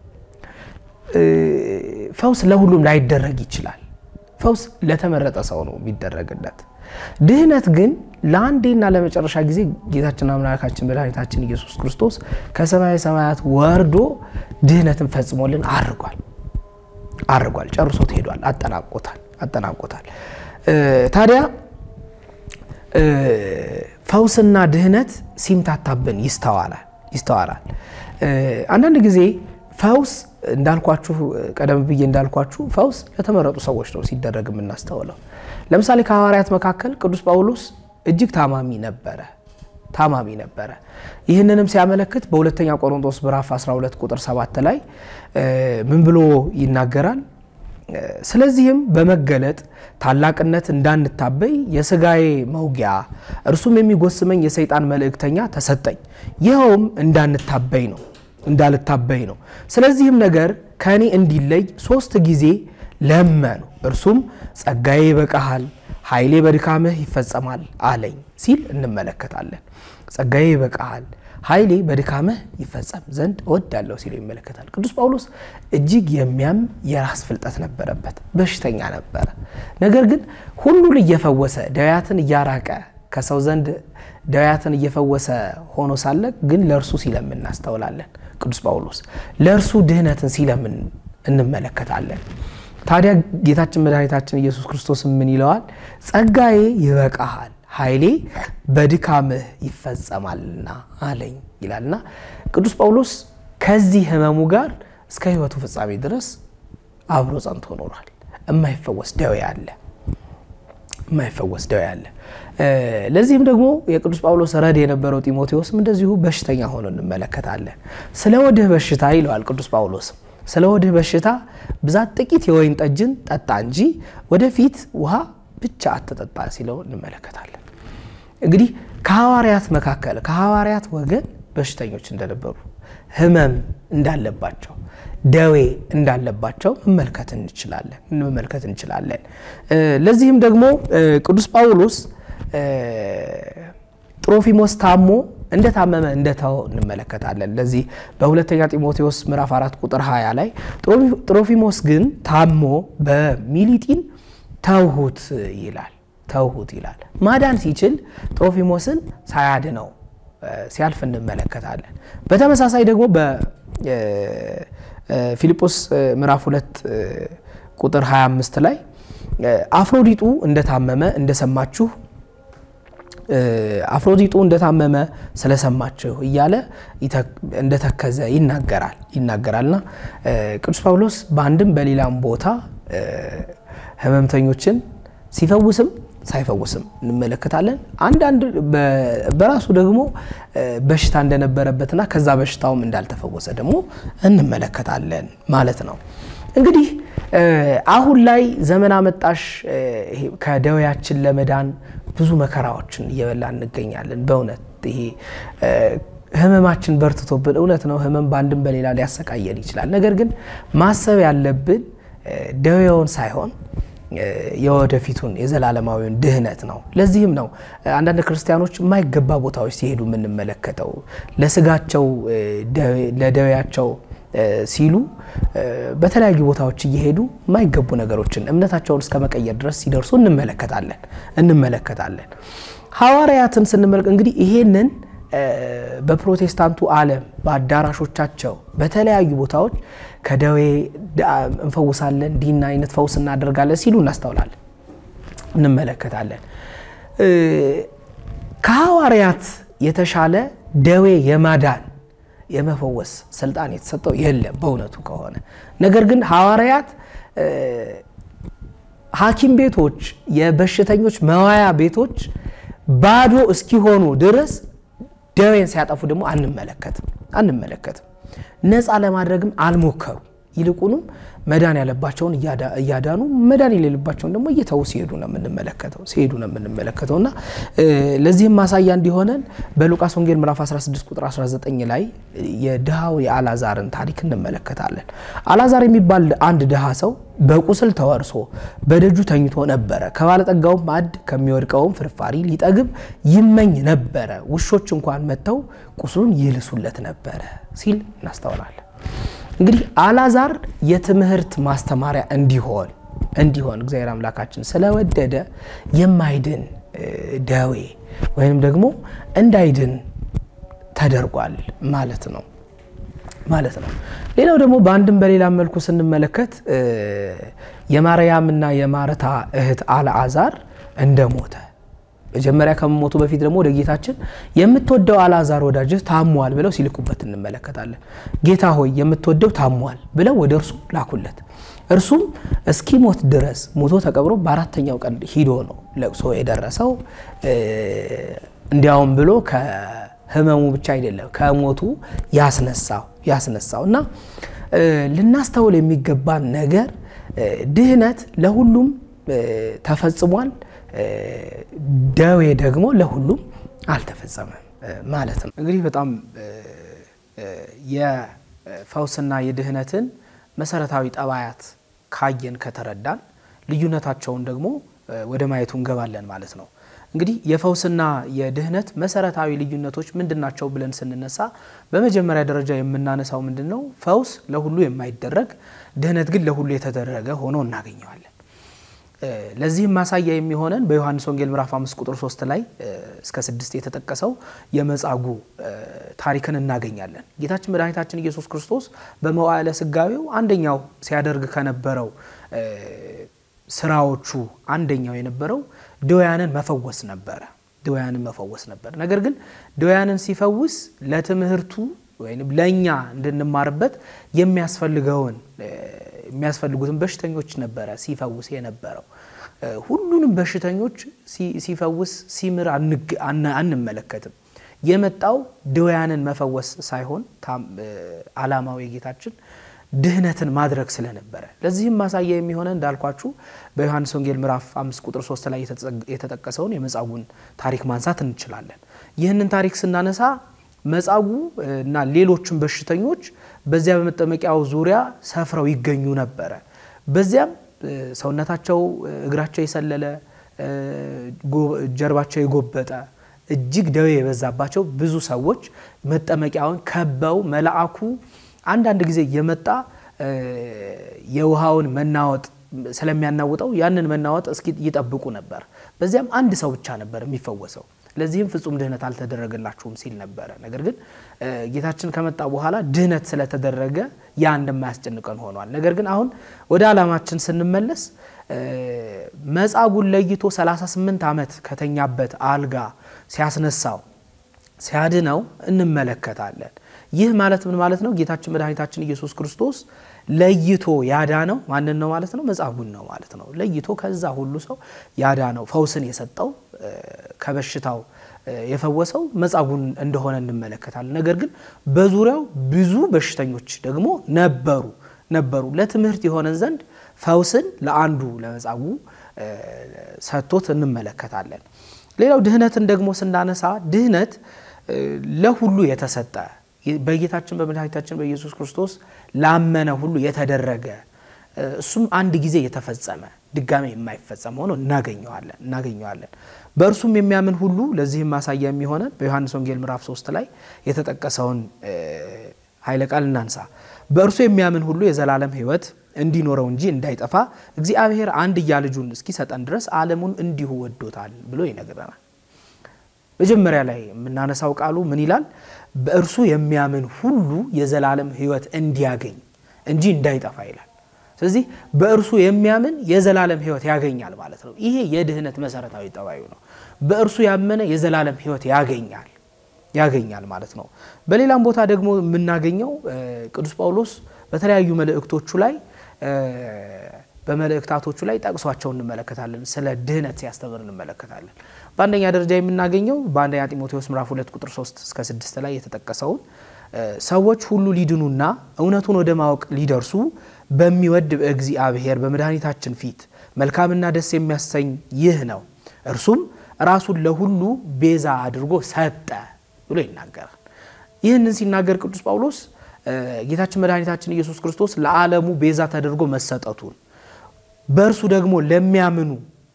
ፈውስ ለሁሉም ላይደረግ ይችላል። ፈውስ ለተመረጠ ሰው ነው የሚደረግለት። ድህነት ግን ለአንዴና ለመጨረሻ ጊዜ ጌታችን አምላካችን መድኃኒታችን ኢየሱስ ክርስቶስ ከሰማይ ሰማያት ወርዶ ድህነትን ፈጽሞልን አርጓል አርጓል፣ ጨርሶት ሄዷል፣ አጠናቆታል አጠናቆታል። ታዲያ ፈውስና ድህነት ሲምታታብን ይስተዋላል ይስተዋላል። አንዳንድ ጊዜ ፈውስ እንዳልኳችሁ ቀደም ብዬ እንዳልኳችሁ ፈውስ ለተመረጡ ሰዎች ነው ሲደረግ የምናስተውለው። ለምሳሌ ከሐዋርያት መካከል ቅዱስ ጳውሎስ እጅግ ታማሚ ነበረ ታማሚ ነበረ። ይህንንም ሲያመለክት በሁለተኛ ቆሮንቶስ ምዕራፍ 12 ቁጥር 7 ላይ ምን ብሎ ይናገራል? ስለዚህም በመገለጥ ታላቅነት እንዳንታበይ የስጋዬ መውጊያ እርሱም የሚጎስመኝ የሰይጣን መልእክተኛ ተሰጠኝ። ይኸውም እንዳንታበይ ነው እንዳልታበይ ነው። ስለዚህም ነገር ከእኔ እንዲለይ ሶስት ጊዜ ለመኑ። እርሱም ጸጋዬ ይበቃሃል፣ ኃይሌ በድካምህ ይፈጸማል አለኝ ሲል እንመለከታለን። ጸጋዬ ይበቃሃል፣ ኃይሌ በድካምህ ይፈጸም ዘንድ እወዳለሁ ሲል ይመለከታል። ቅዱስ ጳውሎስ እጅግ የሚያም የራስ ፍልጠት ነበረበት፣ በሽተኛ ነበረ። ነገር ግን ሁሉን እየፈወሰ ደዌያትን እያራቀ ከሰው ዘንድ ደዌያትን እየፈወሰ ሆኖ ሳለ ግን ለእርሱ ሲለምን እናስተውላለን። ቅዱስ ጳውሎስ ለእርሱ ድህነትን ሲለምን እንመለከታለን። ታዲያ ጌታችን መድኃኒታችን ኢየሱስ ክርስቶስ ምን ይለዋል? ጸጋዬ ይበቃሃል ኃይሌ በድካምህ ይፈጸማልና አለኝ ይላልና ቅዱስ ጳውሎስ ከዚህ ህመሙ ጋር እስከ ሕይወቱ ፍጻሜ ድረስ አብሮ ጸንቶ ኖሯል። የማይፈወስ ደዌ አለ የማይፈወስ ደዌ አለ። ለዚህም ደግሞ የቅዱስ ጳውሎስ ረድ የነበረው ጢሞቴዎስም እንደዚሁ በሽተኛ ሆኖ እንመለከታለን። ስለ ወድህ በሽታ ይለዋል ቅዱስ ጳውሎስም ስለ ሆድህ በሽታ ብዛት ጥቂት የወይን ጠጅን ጠጣ እንጂ ወደፊት ውሃ ብቻ አትጠጣ ሲለው እንመለከታለን። እንግዲህ ከሐዋርያት መካከል ከሐዋርያት ወገን በሽተኞች እንደነበሩ ሕመም እንዳለባቸው ደዌ እንዳለባቸው መመልከት እንችላለን መመልከት እንችላለን። ለዚህም ደግሞ ቅዱስ ጳውሎስ ጥሮፊሞስ ታሞ እንደታመመ እንደተው እንመለከታለን። ለዚህ በሁለተኛ ጢሞቴዎስ ምዕራፍ 4 ቁጥር 20 ላይ ጥሮፊሞስ ግን ታሞ በሚሊጢን ተውሁት ይላል ተውሁት ይላል። ማዳን ሲችል ጥሮፊሞስን ሳያድነው ሲያልፍ እንመለከታለን። በተመሳሳይ ደግሞ በፊልጶስ ምዕራፍ 2 ቁጥር 25 ላይ አፍሮዲጡ እንደታመመ እንደሰማችሁ አፍሮዲጡ እንደታመመ ስለሰማችሁ እያለ እንደተከዘ ይናገራል ይናገራልና ቅዱስ ጳውሎስ በአንድም በሌላም ቦታ ሕመምተኞችን ሲፈውስም ሳይፈውስም እንመለከታለን። አንዳንድ በራሱ ደግሞ በሽታ እንደነበረበትና ከዛ በሽታውም እንዳልተፈወሰ ደግሞ እንመለከታለን ማለት ነው። እንግዲህ አሁን ላይ ዘመን አመጣሽ ከደዌያችን ለመዳን ብዙ መከራዎችን እየበላ እንገኛለን። በእውነት ይሄ ህመማችን በርትቶብን፣ እውነት ነው ህመም በአንድም በሌላ ሊያሰቃየን ይችላል። ነገር ግን ማሰብ ያለብን ደዌውን ሳይሆን የወደፊቱን የዘላለማዊውን ድህነት ነው። ለዚህም ነው አንዳንድ ክርስቲያኖች የማይገባ ቦታዎች ሲሄዱ የምንመለከተው ለስጋቸው ለደዌያቸው ሲሉ በተለያዩ ቦታዎች እየሄዱ የማይገቡ ነገሮችን እምነታቸውን እስከ መቀየር ድረስ ሲደርሱ እንመለከታለን እንመለከታለን። ሐዋርያትን ስንመለከት እንግዲህ ይሄንን በፕሮቴስታንቱ ዓለም በአዳራሾቻቸው በተለያዩ ቦታዎች ከደዌ እንፈውሳለን፣ ዲና አይነት ፈውስ እናደርጋለን ሲሉ እናስተውላለን፣ እንመለከታለን። ከሐዋርያት የተሻለ ደዌ የማዳን የመፈወስ ስልጣን የተሰጠው የለም በእውነቱ ከሆነ። ነገር ግን ሐዋርያት ሐኪም ቤቶች፣ የበሽተኞች መዋያ ቤቶች ባዶ እስኪሆኑ ድረስ ደዌን ሲያጠፉ ደግሞ አንመለከትም አንመለከትም። ነፃ ለማድረግም አልሞከሩ። ይልቁንም መዳን ያለባቸውን እያዳኑ መዳን የሌለባቸውን ደግሞ እየተዉ ሲሄዱ ነው የምንመለከተው ሲሄዱ ነው የምንመለከተው እና ለዚህም ማሳያ እንዲሆነን በሉቃስ ወንጌል ምዕራፍ 16 ቁጥር 19 ላይ የድሃው የአላዛርን ታሪክ እንመለከታለን። አላዛር የሚባል አንድ ድሃ ሰው በቁስል ተወርሶ በደጁ ተኝቶ ነበረ። ከባለጠጋውም ማዕድ ከሚወድቀውም ፍርፋሪ ሊጠግብ ይመኝ ነበረ። ውሾች እንኳን መጥተው ቁስሉን ይልሱለት ነበረ ሲል እናስተውላለን። እንግዲህ አላዛር የትምህርት ማስተማሪያ እንዲሆን እንዲሆን እግዚአብሔር አምላካችን ስለወደደ የማይድን ደዌ ወይም ደግሞ እንዳይድን ተደርጓል ማለት ነው ማለት ነው። ሌላው ደግሞ በአንድም በሌላ መልኩ ስንመለከት የማርያምና የማርታ እህት አልዓዛር እንደሞተ መጀመሪያ ከመሞቱ በፊት ደግሞ ወደ ጌታችን የምትወደው አልዓዛር ወዳጅህ ታሟል ብለው ሲልኩበት እንመለከታለን። ጌታ ሆይ የምትወደው ታሟል ብለው ወደ እርሱ ላኩለት። እርሱም እስኪሞት ድረስ ሞቶ ተቀብሮ በአራተኛው ቀን ሂዶ ነው ለቅሶ የደረሰው። እንዲያውም ብሎ ከህመሙ ብቻ አይደለም ከሞቱ ያስነሳው ያስነሳው እና ልናስተውል የሚገባን ነገር ድህነት ለሁሉም ተፈጽሟል። ደዌ ደግሞ ለሁሉም አልተፈጸመም ማለት ነው። እንግዲህ በጣም የፈውስና የድህነትን መሰረታዊ ጠባያት ካየን ከተረዳን ልዩነታቸውን ደግሞ ወደ ማየቱ እንገባለን ማለት ነው። እንግዲህ የፈውስና የድህነት መሰረታዊ ልዩነቶች ምንድን ናቸው ብለን ስንነሳ በመጀመሪያ ደረጃ የምናነሳው ምንድን ነው? ፈውስ ለሁሉ የማይደረግ ድህነት ግን ለሁሉ የተደረገ ሆኖ እናገኘዋለን። ለዚህም ማሳያ የሚሆነን በዮሐንስ ወንጌል ምዕራፍ 5 ቁጥር 3 ላይ እስከ 6 የተጠቀሰው የመጻጉ ታሪክን እናገኛለን። ጌታችን መድኃኒታችን ኢየሱስ ክርስቶስ በመዋዕለ ስጋዌው አንደኛው ሲያደርግ ከነበረው ስራዎቹ አንደኛው የነበረው ድውያንን መፈወስ ነበረ። ድውያንን መፈወስ ነበር። ነገር ግን ድውያንን ሲፈውስ ለትምህርቱ ወይም ለእኛ እንድንማርበት የሚያስፈልገውን የሚያስፈልጉትን በሽተኞች ነበረ ሲፈውስ የነበረው። ሁሉንም በሽተኞች ሲፈውስ ሲምር አንመለከትም። የመጣው ድውያንን መፈወስ ሳይሆን ዓላማው የጌታችን ድህነትን ማድረግ ስለነበረ ለዚህም ማሳያ የሚሆነ እንዳልኳችሁ በዮሐንስ ወንጌል ምዕራፍ 5 ቁጥር 3 ላይ የተጠቀሰውን የመጻጉዕን ታሪክ ማንሳት እንችላለን። ይህንን ታሪክ ስናነሳ መጻጉዕ እና ሌሎችም በሽተኞች በዚያ በመጠመቂያው ዙሪያ ሰፍረው ይገኙ ነበረ። በዚያም ሰውነታቸው እግራቸው የሰለለ ጀርባቸው የጎበጠ እጅግ ደዌ የበዛባቸው ብዙ ሰዎች መጠመቂያውን ከበው መልአኩ አንዳንድ ጊዜ እየመጣ የውሃውን መናወጥ ስለሚያናውጠው ያንን መናወጥ እስኪ ይጠብቁ ነበር። በዚያም አንድ ሰው ብቻ ነበር የሚፈወሰው። ለዚህም ፍጹም ድህነት አልተደረገላችሁም ሲል ነበረ። ነገር ግን ጌታችን ከመጣ በኋላ ድህነት ስለተደረገ ያ እንደማያስጨንቀን ሆኗል። ነገር ግን አሁን ወደ ዓላማችን ስንመለስ መጻጉዕን ለይቶ 38 ዓመት ከተኛበት አልጋ ሲያስነሳው ሲያድነው እንመለከታለን። ይህ ማለት ምን ማለት ነው? ጌታችን መድኃኒታችን ኢየሱስ ክርስቶስ ለይቶ ያዳነው ማንን ነው ማለት ነው? መጻጉዕን ነው ማለት ነው። ለይቶ ከዛ ሁሉ ሰው ያዳነው ፈውስን የሰጠው ከበሽታው የፈወሰው መጻጉዕን እንደሆነ እንመለከታለን። ነገር ግን በዙሪያው ብዙ በሽተኞች ደግሞ ነበሩ ነበሩ ለትምህርት የሆነን ዘንድ ፈውስን ለአንዱ ለመጻጉዕ ሰጥቶት እንመለከታለን። ሌላው ድህነትን ደግሞ ስናነሳ ድህነት ለሁሉ የተሰጠ በጌታችን በመድኃኒታችን በኢየሱስ ክርስቶስ ላመነ ሁሉ የተደረገ እሱም አንድ ጊዜ የተፈጸመ ድጋሜ የማይፈጸም ሆኖ እናገኘዋለን እናገኘዋለን። በእርሱም የሚያምን ሁሉ ለዚህም ማሳያ የሚሆነን በዮሐንስ ወንጌል ምዕራፍ 3 ላይ የተጠቀሰውን ኃይለ ቃል እናንሳ። በእርሱ የሚያምን ሁሉ የዘላለም ሕይወት እንዲኖረው እንጂ እንዳይጠፋ እግዚአብሔር አንድያ ልጁን እስኪሰጠን ድረስ ዓለሙን እንዲሁ ወዶታል ብሎ ይነግረናል። መጀመሪያ ላይ የምናነሳው ቃሉ ምን ይላል? በእርሱ የሚያምን ሁሉ የዘላለም ሕይወት እንዲያገኝ እንጂ እንዳይጠፋ ይላል። ስለዚህ በእርሱ የሚያምን የዘላለም ሕይወት ያገኛል ማለት ነው። ይሄ የድህነት መሰረታዊ ጠባዩ ነው። በእርሱ ያመነ የዘላለም ሕይወት ያገኛል ያገኛል ማለት ነው። በሌላም ቦታ ደግሞ የምናገኘው ቅዱስ ጳውሎስ በተለያዩ መልእክቶቹ ላይ በመልእክታቶቹ ላይ ጠቅሷቸው እንመለከታለን። ስለ ድህነት ሲያስተምር እንመለከታለን። በአንደኛ ደረጃ የምናገኘው በአንደኛ ጢሞቴዎስ ምዕራፍ 2 ቁጥር 3 እስከ 6 ላይ የተጠቀሰውን ሰዎች ሁሉ ሊድኑና እውነቱን ወደ ማወቅ ሊደርሱ በሚወድ በእግዚአብሔር በመድኃኒታችን ፊት መልካምና ደስ የሚያሰኝ ይህ ነው፣ እርሱም ራሱን ለሁሉ ቤዛ አድርጎ ሰጠ ብሎ ይናገራል። ይህንን ሲናገር ቅዱስ ጳውሎስ ጌታችን መድኃኒታችን ኢየሱስ ክርስቶስ ለዓለሙ ቤዛ ተደርጎ መሰጠቱን በእርሱ ደግሞ ለሚያምኑ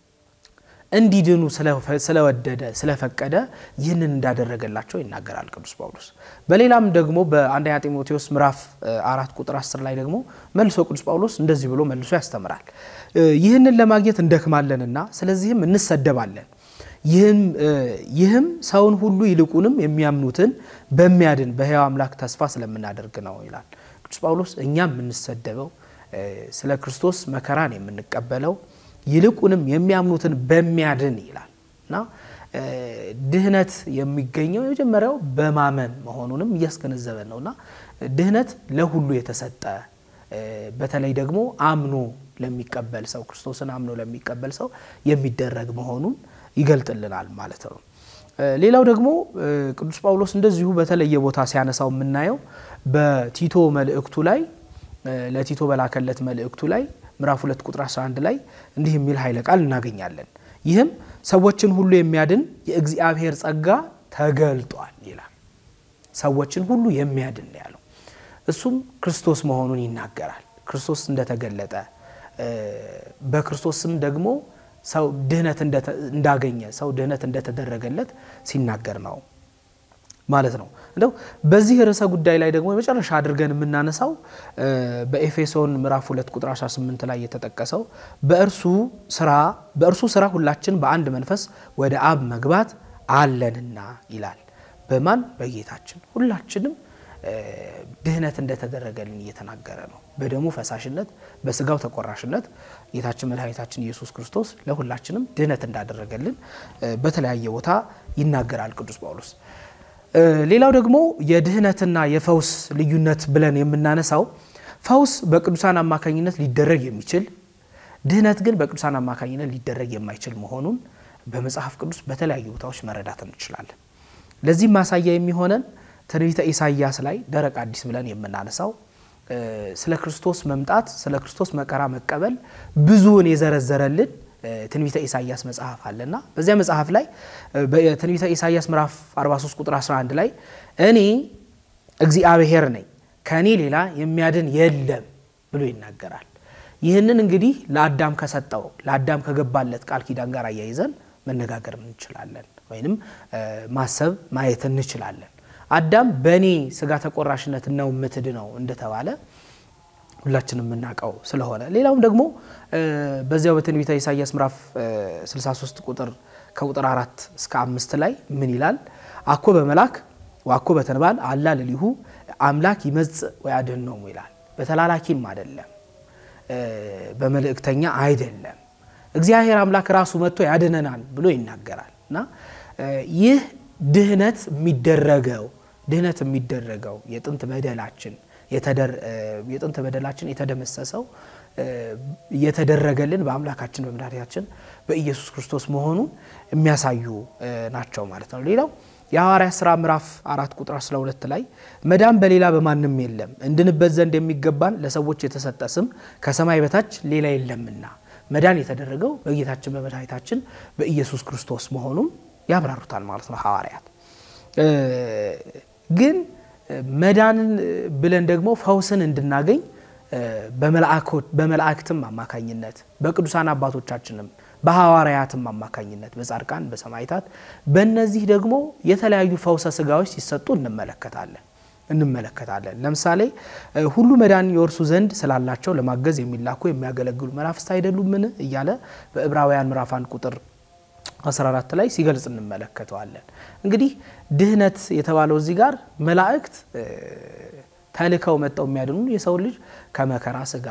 እንዲድኑ ስለወደደ ስለፈቀደ ይህንን እንዳደረገላቸው ይናገራል ቅዱስ ጳውሎስ። በሌላም ደግሞ በአንደኛ ጢሞቴዎስ ምዕራፍ አራት ቁጥር አስር ላይ ደግሞ መልሶ ቅዱስ ጳውሎስ እንደዚህ ብሎ መልሶ ያስተምራል። ይህንን ለማግኘት እንደክማለንና ስለዚህም እንሰደባለን ይህም ሰውን ሁሉ ይልቁንም የሚያምኑትን በሚያድን በሕያው አምላክ ተስፋ ስለምናደርግ ነው ይላል ቅዱስ ጳውሎስ። እኛም የምንሰደበው ስለ ክርስቶስ መከራን የምንቀበለው ይልቁንም የሚያምኑትን በሚያድን ይላል እና ድህነት የሚገኘው የመጀመሪያው በማመን መሆኑንም እያስገነዘበን ነው እና ድህነት ለሁሉ የተሰጠ በተለይ ደግሞ አምኖ ለሚቀበል ሰው ክርስቶስን አምኖ ለሚቀበል ሰው የሚደረግ መሆኑን ይገልጥልናል ማለት ነው። ሌላው ደግሞ ቅዱስ ጳውሎስ እንደዚሁ በተለየ ቦታ ሲያነሳው የምናየው በቲቶ መልእክቱ ላይ ለቲቶ በላከለት መልእክቱ ላይ ምዕራፍ 2 ቁጥር 11 ላይ እንዲህ የሚል ኃይለ ቃል እናገኛለን። ይህም ሰዎችን ሁሉ የሚያድን የእግዚአብሔር ጸጋ ተገልጧል ይላል። ሰዎችን ሁሉ የሚያድን ያለው እሱም ክርስቶስ መሆኑን ይናገራል። ክርስቶስ እንደተገለጠ በክርስቶስም ደግሞ ሰው ድህነት እንዳገኘ ሰው ድህነት እንደተደረገለት ሲናገር ነው ማለት ነው። እንደው በዚህ ርዕሰ ጉዳይ ላይ ደግሞ የመጨረሻ አድርገን የምናነሳው በኤፌሶን ምዕራፍ 2 ቁጥር 18 ላይ የተጠቀሰው በእርሱ ስራ በእርሱ ስራ ሁላችን በአንድ መንፈስ ወደ አብ መግባት አለንና ይላል። በማን በጌታችን ሁላችንም ድህነት እንደተደረገልን እየተናገረ ነው። በደሙ ፈሳሽነት በስጋው ተቆራሽነት ጌታችን መድኃኒታችን ኢየሱስ ክርስቶስ ለሁላችንም ድህነት እንዳደረገልን በተለያየ ቦታ ይናገራል ቅዱስ ጳውሎስ። ሌላው ደግሞ የድህነትና የፈውስ ልዩነት ብለን የምናነሳው ፈውስ በቅዱሳን አማካኝነት ሊደረግ የሚችል ድህነት ግን በቅዱሳን አማካኝነት ሊደረግ የማይችል መሆኑን በመጽሐፍ ቅዱስ በተለያዩ ቦታዎች መረዳት እንችላለን። ለዚህም ማሳያ የሚሆነን ትንቢተ ኢሳይያስ ላይ ደረቅ አዲስ ብለን የምናነሳው ስለ ክርስቶስ መምጣት ስለ ክርስቶስ መከራ መቀበል ብዙውን የዘረዘረልን ትንቢተ ኢሳይያስ መጽሐፍ አለና በዚያ መጽሐፍ ላይ በትንቢተ ኢሳይያስ ምዕራፍ 43 ቁጥር 11 ላይ እኔ እግዚአብሔር ነኝ ከእኔ ሌላ የሚያድን የለም ብሎ ይናገራል። ይህንን እንግዲህ ለአዳም ከሰጠው ለአዳም ከገባለት ቃል ኪዳን ጋር አያይዘን መነጋገር እንችላለን፣ ወይንም ማሰብ ማየት እንችላለን። አዳም በእኔ ስጋ ተቆራሽነት ነው የምትድነው እንደተባለ ሁላችንም የምናውቀው ስለሆነ ሌላውም ደግሞ በዚያው በትንቢተ ኢሳይያስ ምዕራፍ 63 ቁጥር ከቁጥር አራት እስከ አምስት ላይ ምን ይላል? አኮ በመላክ ዋኮ በተንባል አላ ልሊሁ አምላክ ይመጽእ ወያድኅኖሙ ይላል። በተላላኪም አይደለም፣ በመልእክተኛ አይደለም፣ እግዚአብሔር አምላክ ራሱ መጥቶ ያድነናል ብሎ ይናገራል እና ይህ ድህነት የሚደረገው ድህነት የሚደረገው የጥንት በደላችን የጥንት በደላችን የተደመሰሰው የተደረገልን በአምላካችን በመድኃኒታችን በኢየሱስ ክርስቶስ መሆኑን የሚያሳዩ ናቸው ማለት ነው። ሌላው የሐዋርያት ሥራ ምዕራፍ አራት ቁጥር 12 ላይ መዳን በሌላ በማንም የለም እንድንበት ዘንድ የሚገባን ለሰዎች የተሰጠ ስም ከሰማይ በታች ሌላ የለምና መዳን የተደረገው በጌታችን በመድኃኒታችን በኢየሱስ ክርስቶስ መሆኑን ያብራሩታል ማለት ነው ሐዋርያት ግን መዳንን ብለን ደግሞ ፈውስን እንድናገኝ በመላእክትም አማካኝነት በቅዱሳን አባቶቻችንም በሐዋርያትም አማካኝነት በጻድቃን በሰማዕታት በእነዚህ ደግሞ የተለያዩ ፈውሰ ስጋዎች ሲሰጡ እንመለከታለን እንመለከታለን። ለምሳሌ ሁሉ መዳን የወርሱ ዘንድ ስላላቸው ለማገዝ የሚላኩ የሚያገለግሉ መናፍስት አይደሉምን እያለ በዕብራውያን ምዕራፍ አንድ ቁጥር 14 ላይ ሲገልጽ እንመለከተዋለን። እንግዲህ ድህነት የተባለው እዚህ ጋር መላእክት ተልከው መጠው የሚያድኑ የሰው ልጅ ከመከራ ስጋ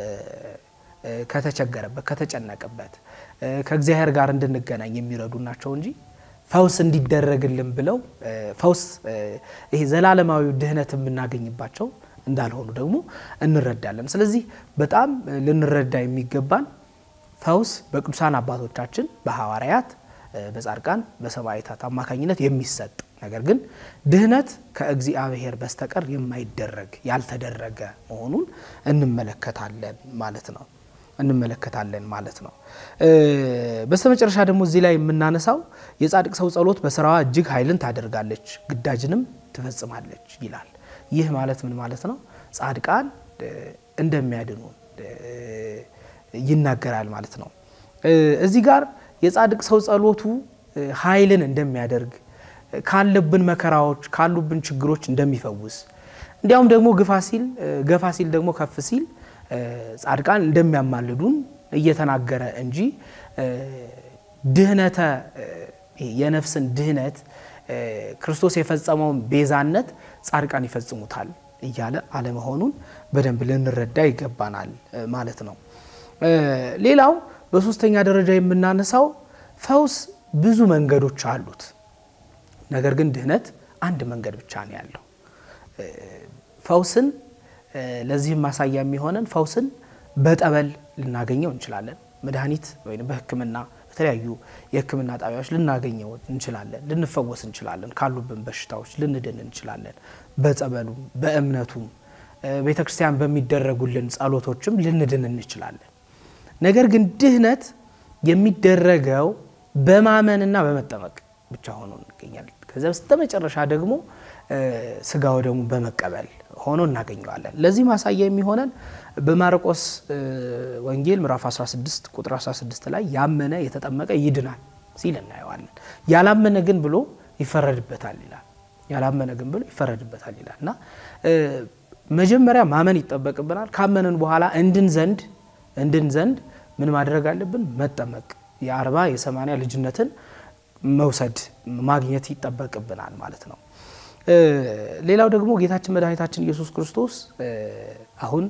ከተቸገረበት፣ ከተጨነቀበት ከእግዚአብሔር ጋር እንድንገናኝ የሚረዱ ናቸው እንጂ ፈውስ እንዲደረግልን ብለው ፈውስ ይሄ ዘላለማዊ ድህነት የምናገኝባቸው እንዳልሆኑ ደግሞ እንረዳለን። ስለዚህ በጣም ልንረዳ የሚገባን ፈውስ በቅዱሳን አባቶቻችን በሐዋርያት በጻድቃን በሰማዕታት አማካኝነት የሚሰጥ ነገር ግን ድህነት ከእግዚአብሔር በስተቀር የማይደረግ ያልተደረገ መሆኑን እንመለከታለን ማለት ነው እንመለከታለን ማለት ነው። በስተመጨረሻ ደግሞ እዚህ ላይ የምናነሳው የጻድቅ ሰው ጸሎት በስራዋ እጅግ ኃይልን ታደርጋለች፣ ግዳጅንም ትፈጽማለች ይላል። ይህ ማለት ምን ማለት ነው? ጻድቃን እንደሚያድኑ ይናገራል ማለት ነው። እዚህ ጋር የጻድቅ ሰው ጸሎቱ ኃይልን እንደሚያደርግ ካለብን መከራዎች ካሉብን ችግሮች እንደሚፈውስ እንዲያውም ደግሞ ግፋ ሲል ገፋ ሲል ደግሞ ከፍ ሲል ጻድቃን እንደሚያማልዱን እየተናገረ እንጂ ድህነተ የነፍስን ድህነት ክርስቶስ የፈጸመውን ቤዛነት ጻድቃን ይፈጽሙታል እያለ አለመሆኑን በደንብ ልንረዳ ይገባናል ማለት ነው። ሌላው በሶስተኛ ደረጃ የምናነሳው ፈውስ ብዙ መንገዶች አሉት። ነገር ግን ድህነት አንድ መንገድ ብቻ ነው ያለው። ፈውስን ለዚህም ማሳያ የሚሆነን ፈውስን በጠበል ልናገኘው እንችላለን። መድኃኒት ወይም በሕክምና በተለያዩ የሕክምና ጣቢያዎች ልናገኘው እንችላለን። ልንፈወስ እንችላለን። ካሉብን በሽታዎች ልንድን እንችላለን። በጸበሉም በእምነቱም ቤተ ክርስቲያን በሚደረጉልን ጸሎቶችም ልንድን እንችላለን። ነገር ግን ድህነት የሚደረገው በማመንና በመጠመቅ ብቻ ሆኖ እንገኛለን። ከዚያ በስተመጨረሻ ደግሞ ስጋ ወደሙ በመቀበል ሆኖ እናገኘዋለን። ለዚህ ማሳያ የሚሆነን በማርቆስ ወንጌል ምዕራፍ 16 ቁጥር 16 ላይ ያመነ የተጠመቀ ይድናል ሲል እናየዋለን። ያላመነ ግን ብሎ ይፈረድበታል ይላል። ያላመነ ግን ብሎ ይፈረድበታል ይላል እና መጀመሪያ ማመን ይጠበቅብናል። ካመንን በኋላ እንድን ዘንድ እንድን ዘንድ ምን ማድረግ አለብን? መጠመቅ የአርባ የሰማንያ ልጅነትን መውሰድ ማግኘት ይጠበቅብናል ማለት ነው። ሌላው ደግሞ ጌታችን መድኃኒታችን ኢየሱስ ክርስቶስ አሁን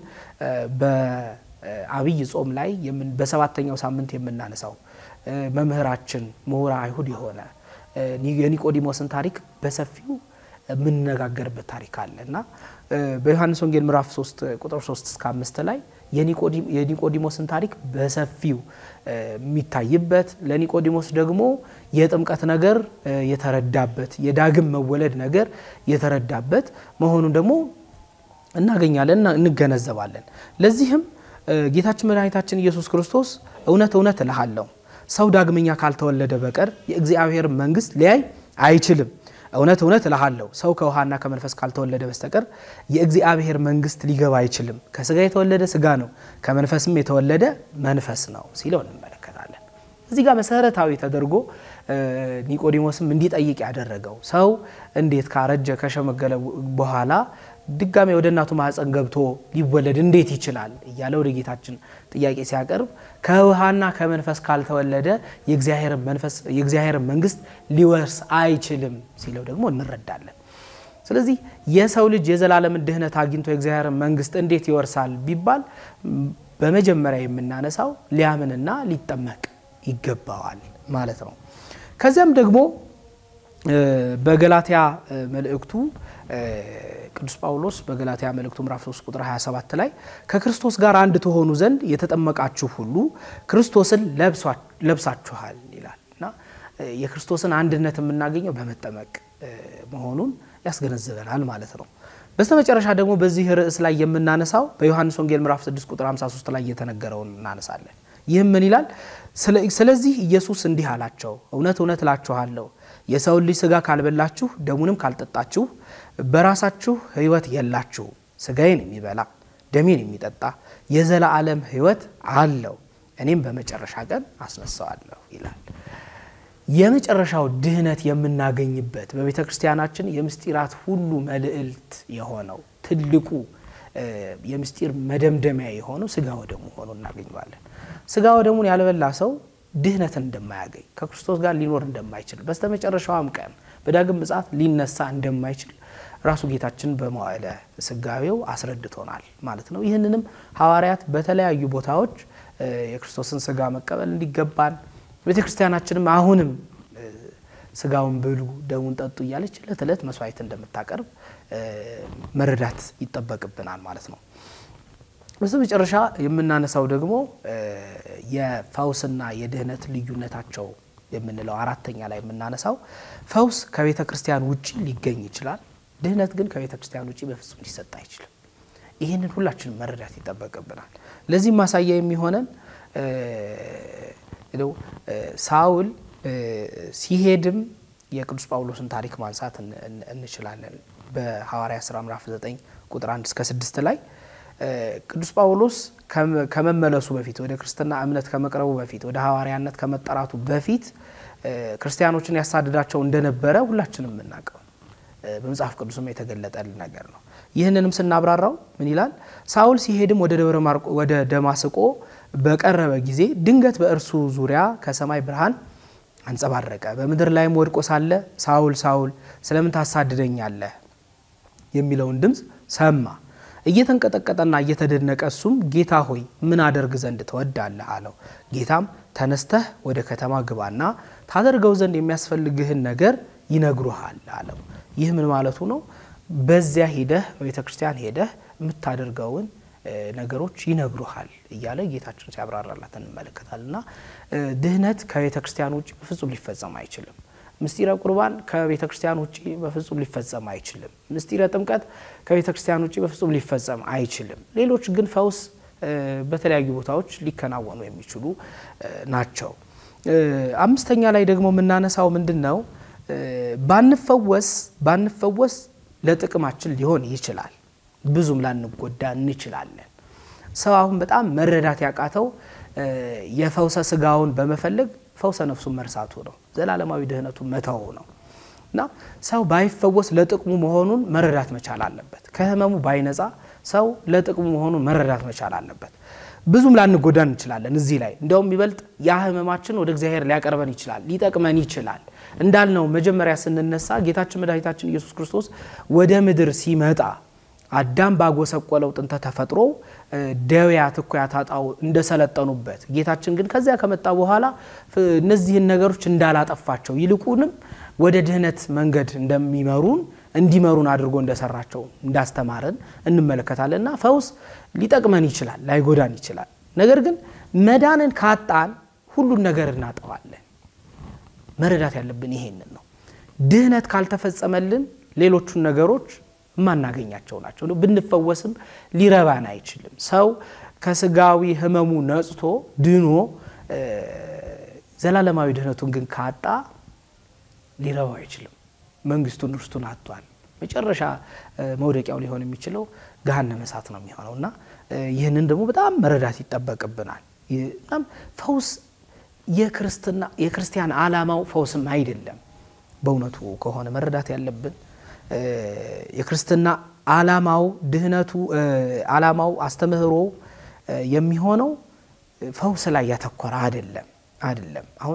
በአብይ ጾም ላይ በሰባተኛው ሳምንት የምናነሳው መምህራችን ምሁረ አይሁድ የሆነ የኒቆዲሞስን ታሪክ በሰፊው የምንነጋገርበት ታሪክ አለ እና በዮሐንስ ወንጌል ምዕራፍ 3 ቁጥር 3 እስከ 5 ላይ የኒቆዲሞስን ታሪክ በሰፊው የሚታይበት ለኒቆዲሞስ ደግሞ የጥምቀት ነገር የተረዳበት የዳግም መወለድ ነገር የተረዳበት መሆኑን ደግሞ እናገኛለን፣ እንገነዘባለን። ለዚህም ጌታችን መድኃኒታችን ኢየሱስ ክርስቶስ እውነት እውነት እልሃለሁ ሰው ዳግመኛ ካልተወለደ በቀር የእግዚአብሔር መንግሥት ሊያይ አይችልም። እውነት እውነት እልሃለሁ ሰው ከውሃና ከመንፈስ ካልተወለደ በስተቀር የእግዚአብሔር መንግሥት ሊገባ አይችልም። ከስጋ የተወለደ ስጋ ነው፣ ከመንፈስም የተወለደ መንፈስ ነው ሲለው እንመለከታለን። እዚህ ጋር መሰረታዊ ተደርጎ ኒቆዲሞስም እንዲጠይቅ ያደረገው ሰው እንዴት ካረጀ ከሸመገለ በኋላ ድጋሜ ወደ እናቱ ማህፀን ገብቶ ሊወለድ እንዴት ይችላል እያለ ወደ ጌታችን ጥያቄ ሲያቀርብ ከውሃና ከመንፈስ ካልተወለደ የእግዚአብሔር መንግሥት ሊወርስ አይችልም ሲለው ደግሞ እንረዳለን። ስለዚህ የሰው ልጅ የዘላለምን ድህነት አግኝቶ የእግዚአብሔር መንግሥት እንዴት ይወርሳል ቢባል በመጀመሪያ የምናነሳው ሊያምንና ሊጠመቅ ይገባዋል ማለት ነው። ከዚያም ደግሞ በገላትያ መልእክቱ ቅዱስ ጳውሎስ በገላትያ መልእክቱ ምዕራፍ 3 ቁጥር 27 ላይ ከክርስቶስ ጋር አንድ ትሆኑ ዘንድ የተጠመቃችሁ ሁሉ ክርስቶስን ለብሳችኋል ይላል እና የክርስቶስን አንድነት የምናገኘው በመጠመቅ መሆኑን ያስገነዝበናል ማለት ነው። በስተመጨረሻ ደግሞ በዚህ ርዕስ ላይ የምናነሳው በዮሐንስ ወንጌል ምዕራፍ 6 ቁጥር 53 ላይ የተነገረውን እናነሳለን። ይህም ምን ይላል? ስለዚህ ኢየሱስ እንዲህ አላቸው፣ እውነት እውነት እላችኋለሁ የሰውን ልጅ ስጋ ካልበላችሁ ደሙንም ካልጠጣችሁ በራሳችሁ ሕይወት የላችሁ። ስጋዬን የሚበላ ደሜን የሚጠጣ የዘላለም ሕይወት አለው፣ እኔም በመጨረሻ ቀን አስነሳዋለሁ ይላል። የመጨረሻው ድህነት የምናገኝበት በቤተ ክርስቲያናችን የምስጢራት ሁሉ መልዕልት የሆነው ትልቁ የምስጢር መደምደሚያ የሆነው ስጋ ወደሙ ሆኖ እናገኘዋለን። ስጋ ወደሙን ያልበላ ሰው ድህነትን እንደማያገኝ ከክርስቶስ ጋር ሊኖር እንደማይችል በስተመጨረሻዋም ቀን በዳግም ምጽአት ሊነሳ እንደማይችል ራሱ ጌታችን በመዋዕለ ስጋዌው አስረድቶናል ማለት ነው። ይህንንም ሐዋርያት በተለያዩ ቦታዎች የክርስቶስን ስጋ መቀበል እንዲገባን ቤተ ክርስቲያናችንም አሁንም ስጋውን ብሉ ደሙን ጠጡ እያለች ዕለት ዕለት መስዋዕት እንደምታቀርብ መረዳት ይጠበቅብናል ማለት ነው። በስተ መጨረሻ የምናነሳው ደግሞ የፈውስና የድህነት ልዩነታቸው የምንለው አራተኛ ላይ የምናነሳው ፈውስ ከቤተ ክርስቲያን ውጭ ሊገኝ ይችላል። ድህነት ግን ከቤተ ክርስቲያን ውጭ በፍጹም ሊሰጥ አይችልም። ይህንን ሁላችንም መረዳት ይጠበቅብናል። ለዚህም ማሳያ የሚሆነን ሳውል ሲሄድም የቅዱስ ጳውሎስን ታሪክ ማንሳት እንችላለን። በሐዋርያ ሥራ ምዕራፍ 9 ቁጥር 1 እስከ 6 ላይ ቅዱስ ጳውሎስ ከመመለሱ በፊት ወደ ክርስትና እምነት ከመቅረቡ በፊት ወደ ሐዋርያነት ከመጠራቱ በፊት ክርስቲያኖችን ያሳድዳቸው እንደነበረ ሁላችንም የምናውቀው በመጽሐፍ ቅዱስም የተገለጠልን ነገር ነው። ይህንንም ስናብራራው ምን ይላል? ሳውል ሲሄድም ወደ ደብረ ማርቆስ ወደ ደማስቆ በቀረበ ጊዜ ድንገት በእርሱ ዙሪያ ከሰማይ ብርሃን አንጸባረቀ። በምድር ላይም ወድቆ ሳለ ሳውል ሳውል ስለምን ታሳድደኛለህ የሚለውን ድምፅ ሰማ። እየተንቀጠቀጠና እየተደነቀ እሱም ጌታ ሆይ ምን አደርግ ዘንድ ትወዳለህ አለው። ጌታም ተነስተህ ወደ ከተማ ግባና ታደርገው ዘንድ የሚያስፈልግህን ነገር ይነግሩሃል አለው። ይህ ምን ማለቱ ነው? በዚያ ሄደህ በቤተ ክርስቲያን ሄደህ የምታደርገውን ነገሮች ይነግሩሃል እያለ ጌታችን ሲያብራራላት እንመለከታል። እና ድህነት ከቤተ ክርስቲያን ውጭ በፍጹም ሊፈጸም አይችልም። ምስጢረ ቁርባን ከቤተ ክርስቲያን ውጭ በፍጹም ሊፈጸም አይችልም። ምስጢረ ጥምቀት ከቤተ ክርስቲያን ውጭ በፍጹም ሊፈጸም አይችልም። ሌሎች ግን ፈውስ በተለያዩ ቦታዎች ሊከናወኑ የሚችሉ ናቸው። አምስተኛ ላይ ደግሞ የምናነሳው ምንድን ነው? ባንፈወስ ባንፈወስ ለጥቅማችን ሊሆን ይችላል። ብዙም ላንጎዳ እንችላለን። ሰው አሁን በጣም መረዳት ያቃተው የፈውሰ ስጋውን በመፈለግ ፈውሰ ነፍሱን መርሳቱ ነው። ዘላለማዊ ድህነቱን መተው ነው እና ሰው ባይፈወስ ለጥቅሙ መሆኑን መረዳት መቻል አለበት። ከህመሙ ባይነጻ ሰው ለጥቅሙ መሆኑን መረዳት መቻል አለበት። ብዙም ላንጎዳ እንችላለን። እዚህ ላይ እንዲያውም የሚበልጥ ያ ህመማችን ወደ እግዚአብሔር ሊያቀርበን ይችላል፣ ሊጠቅመን ይችላል። እንዳልነው መጀመሪያ ስንነሳ ጌታችን መድኃኒታችን ኢየሱስ ክርስቶስ ወደ ምድር ሲመጣ አዳም ባጎሰቆለው ጥንተ ተፈጥሮ ደዌያት እኩያት ኃጣው እንደሰለጠኑበት ጌታችን ግን ከዚያ ከመጣ በኋላ እነዚህን ነገሮች እንዳላጠፋቸው ይልቁንም ወደ ድህነት መንገድ እንደሚመሩን እንዲመሩን አድርጎ እንደሰራቸው እንዳስተማረን እንመለከታለን። እና ፈውስ ሊጠቅመን ይችላል፣ ላይጎዳን ይችላል። ነገር ግን መዳንን ካጣን ሁሉን ነገር እናጠዋለን። መረዳት ያለብን ይሄንን ነው። ድህነት ካልተፈጸመልን ሌሎቹን ነገሮች የማናገኛቸው ናቸው። ብንፈወስም ሊረባን አይችልም። ሰው ከስጋዊ ህመሙ ነጽቶ ድኖ ዘላለማዊ ድህነቱን ግን ካጣ ሊረባው አይችልም። መንግስቱን ርስቱን አጥቷል። መጨረሻ መውደቂያው ሊሆን የሚችለው ገሃነመ እሳት ነው የሚሆነው እና ይህንን ደግሞ በጣም መረዳት ይጠበቅብናል። በጣም ፈውስ የክርስትና የክርስቲያን ዓላማው ፈውስም አይደለም። በእውነቱ ከሆነ መረዳት ያለብን የክርስትና ዓላማው ድህነቱ ዓላማው አስተምህሮ የሚሆነው ፈውስ ላይ ያተኮረ አይደለም አይደለም። አሁን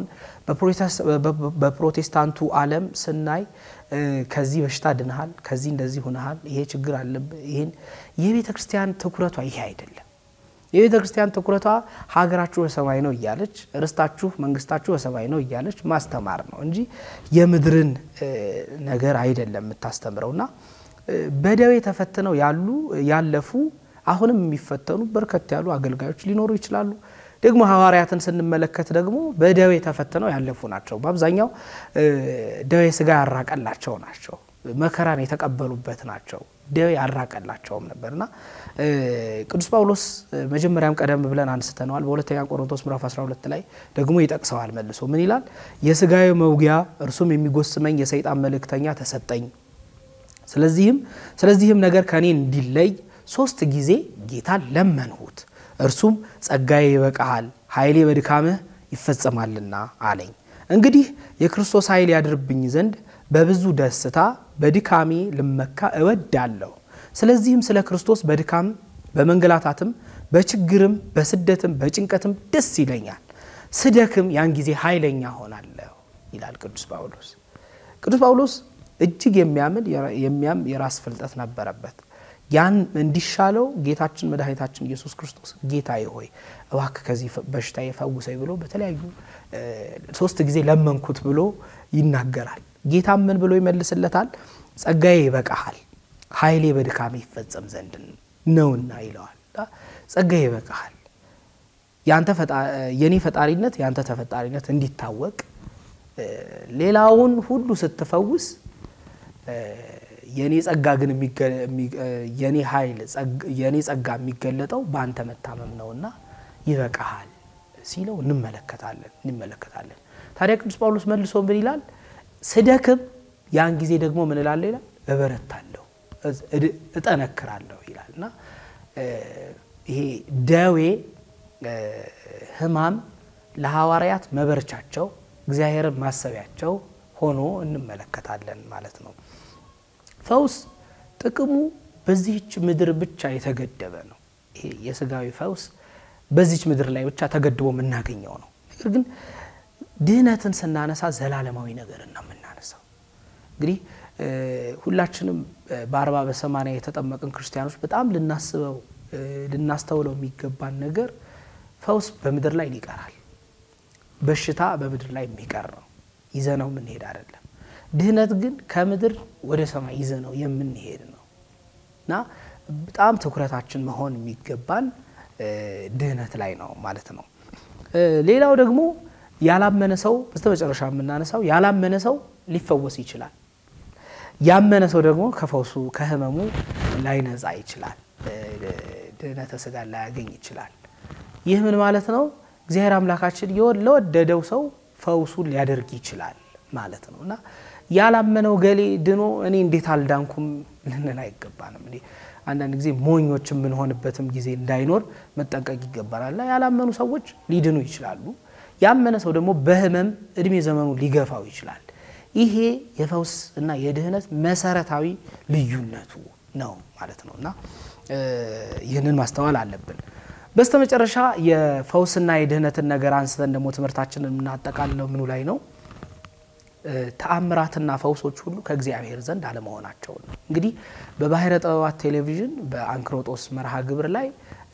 በፕሮቴስታንቱ ዓለም ስናይ ከዚህ በሽታ ድንሃል፣ ከዚህ እንደዚህ ሆነሃል፣ ይሄ ችግር አለብህ፣ ይህን የቤተ ክርስቲያን ትኩረቷ ይሄ አይደለም። የቤተ ክርስቲያን ትኩረቷ ሀገራችሁ በሰማይ ነው እያለች ርስታችሁ መንግስታችሁ በሰማይ ነው እያለች ማስተማር ነው እንጂ የምድርን ነገር አይደለም የምታስተምረው እና በደዌ ተፈትነው ያሉ ያለፉ አሁንም የሚፈተኑ በርከት ያሉ አገልጋዮች ሊኖሩ ይችላሉ። ደግሞ ሐዋርያትን ስንመለከት ደግሞ በደዌ ተፈትነው ያለፉ ናቸው። በአብዛኛው ደዌ ስጋ ያራቀላቸው ናቸው። መከራን የተቀበሉበት ናቸው። ደዌ ያራቀላቸውም ነበርና ቅዱስ ጳውሎስ መጀመሪያም ቀደም ብለን አንስተነዋል። በሁለተኛ ቆሮንቶስ ምዕራፍ 12 ላይ ደግሞ ይጠቅሰዋል መልሶ ምን ይላል? የስጋዊ መውጊያ እርሱም የሚጎስመኝ የሰይጣን መልእክተኛ ተሰጠኝ። ስለዚህም ስለዚህም ነገር ከእኔ እንዲለይ ሶስት ጊዜ ጌታን ለመንሁት። እርሱም ጸጋዬ ይበቃሃል፣ ኃይሌ በድካምህ ይፈጸማልና አለኝ። እንግዲህ የክርስቶስ ኃይል ያድርብኝ ዘንድ በብዙ ደስታ በድካሜ ልመካ እወዳለሁ። ስለዚህም ስለ ክርስቶስ በድካም በመንገላታትም በችግርም በስደትም በጭንቀትም ደስ ይለኛል። ስደክም ያን ጊዜ ኃይለኛ ሆናለሁ ይላል ቅዱስ ጳውሎስ። ቅዱስ ጳውሎስ እጅግ የሚያምን የሚያም የራስ ፍልጠት ነበረበት። ያን እንዲሻለው ጌታችን መድኃኒታችን ኢየሱስ ክርስቶስ ጌታዬ ሆይ እባክህ ከዚህ በሽታ የፈውሰኝ ብሎ በተለያዩ ሶስት ጊዜ ለመንኩት ብሎ ይናገራል። ጌታም ምን ብሎ ይመልስለታል? ጸጋዬ ይበቃሃል፣ ኃይሌ በድካሜ ይፈጸም ዘንድ ነውና ይለዋል። ጸጋዬ ይበቃሃል፣ የኔ ፈጣሪነት የአንተ ተፈጣሪነት እንዲታወቅ ሌላውን ሁሉ ስትፈውስ የኔ ጸጋ ግን የኔ ኃይል የኔ ጸጋ የሚገለጠው በአንተ መታመም ነውና ይበቃሃል ሲለው እንመለከታለን እንመለከታለን። ታዲያ ቅዱስ ጳውሎስ መልሶ ምን ይላል? ስደክም ያን ጊዜ ደግሞ ምን እላለሁ ይላል፣ እበረታለሁ፣ እጠነክራለሁ ይላል እና ይሄ ደዌ ሕማም ለሐዋርያት መበርቻቸው እግዚአብሔርን ማሰቢያቸው ሆኖ እንመለከታለን ማለት ነው። ፈውስ ጥቅሙ በዚህች ምድር ብቻ የተገደበ ነው። ይሄ የስጋዊ ፈውስ በዚች ምድር ላይ ብቻ ተገድቦ የምናገኘው ነው። ነገር ግን ድህነትን ስናነሳ ዘላለማዊ ነገርን ነው የምናነሳው። እንግዲህ ሁላችንም በአርባ በሰማንያ የተጠመቅን ክርስቲያኖች በጣም ልናስበው ልናስተውለው የሚገባን ነገር ፈውስ በምድር ላይ ይቀራል። በሽታ በምድር ላይ የሚቀር ነው። ይዘነው የምንሄድ አይደለም። ድህነት ግን ከምድር ወደ ሰማይ ይዘነው የምንሄድ ነው እና በጣም ትኩረታችን መሆን የሚገባን ድህነት ላይ ነው ማለት ነው። ሌላው ደግሞ ያላመነ ሰው በስተመጨረሻ የምናነሳው ያላመነ ሰው ሊፈወስ ይችላል። ያመነ ሰው ደግሞ ከፈውሱ ከህመሙ ላይነጻ ይችላል። ድህነተ ስጋ ላያገኝ ይችላል። ይህ ምን ማለት ነው? እግዚአብሔር አምላካችን ለወደደው ሰው ፈውሱን ሊያደርግ ይችላል ማለት ነው እና ያላመነው ገሌ ድኖ እኔ እንዴት አልዳንኩም ልንል አይገባንም። አንዳንድ ጊዜ ሞኞች የምንሆንበትም ጊዜ እንዳይኖር መጠንቀቅ ይገባናልና ያላመኑ ሰዎች ሊድኑ ይችላሉ። ያመነ ሰው ደግሞ በህመም እድሜ ዘመኑ ሊገፋው ይችላል። ይሄ የፈውስ እና የድህነት መሰረታዊ ልዩነቱ ነው ማለት ነው እና ይህንን ማስተዋል አለብን። በስተመጨረሻ የፈውስና የድህነትን ነገር አንስተን ደግሞ ትምህርታችንን የምናጠቃልለው ምኑ ላይ ነው? ተአምራትና ፈውሶች ሁሉ ከእግዚአብሔር ዘንድ አለመሆናቸውን ነው። እንግዲህ በባሕረ ጥበባት ቴሌቪዥን በአንክሮጦስ መርሃ ግብር ላይ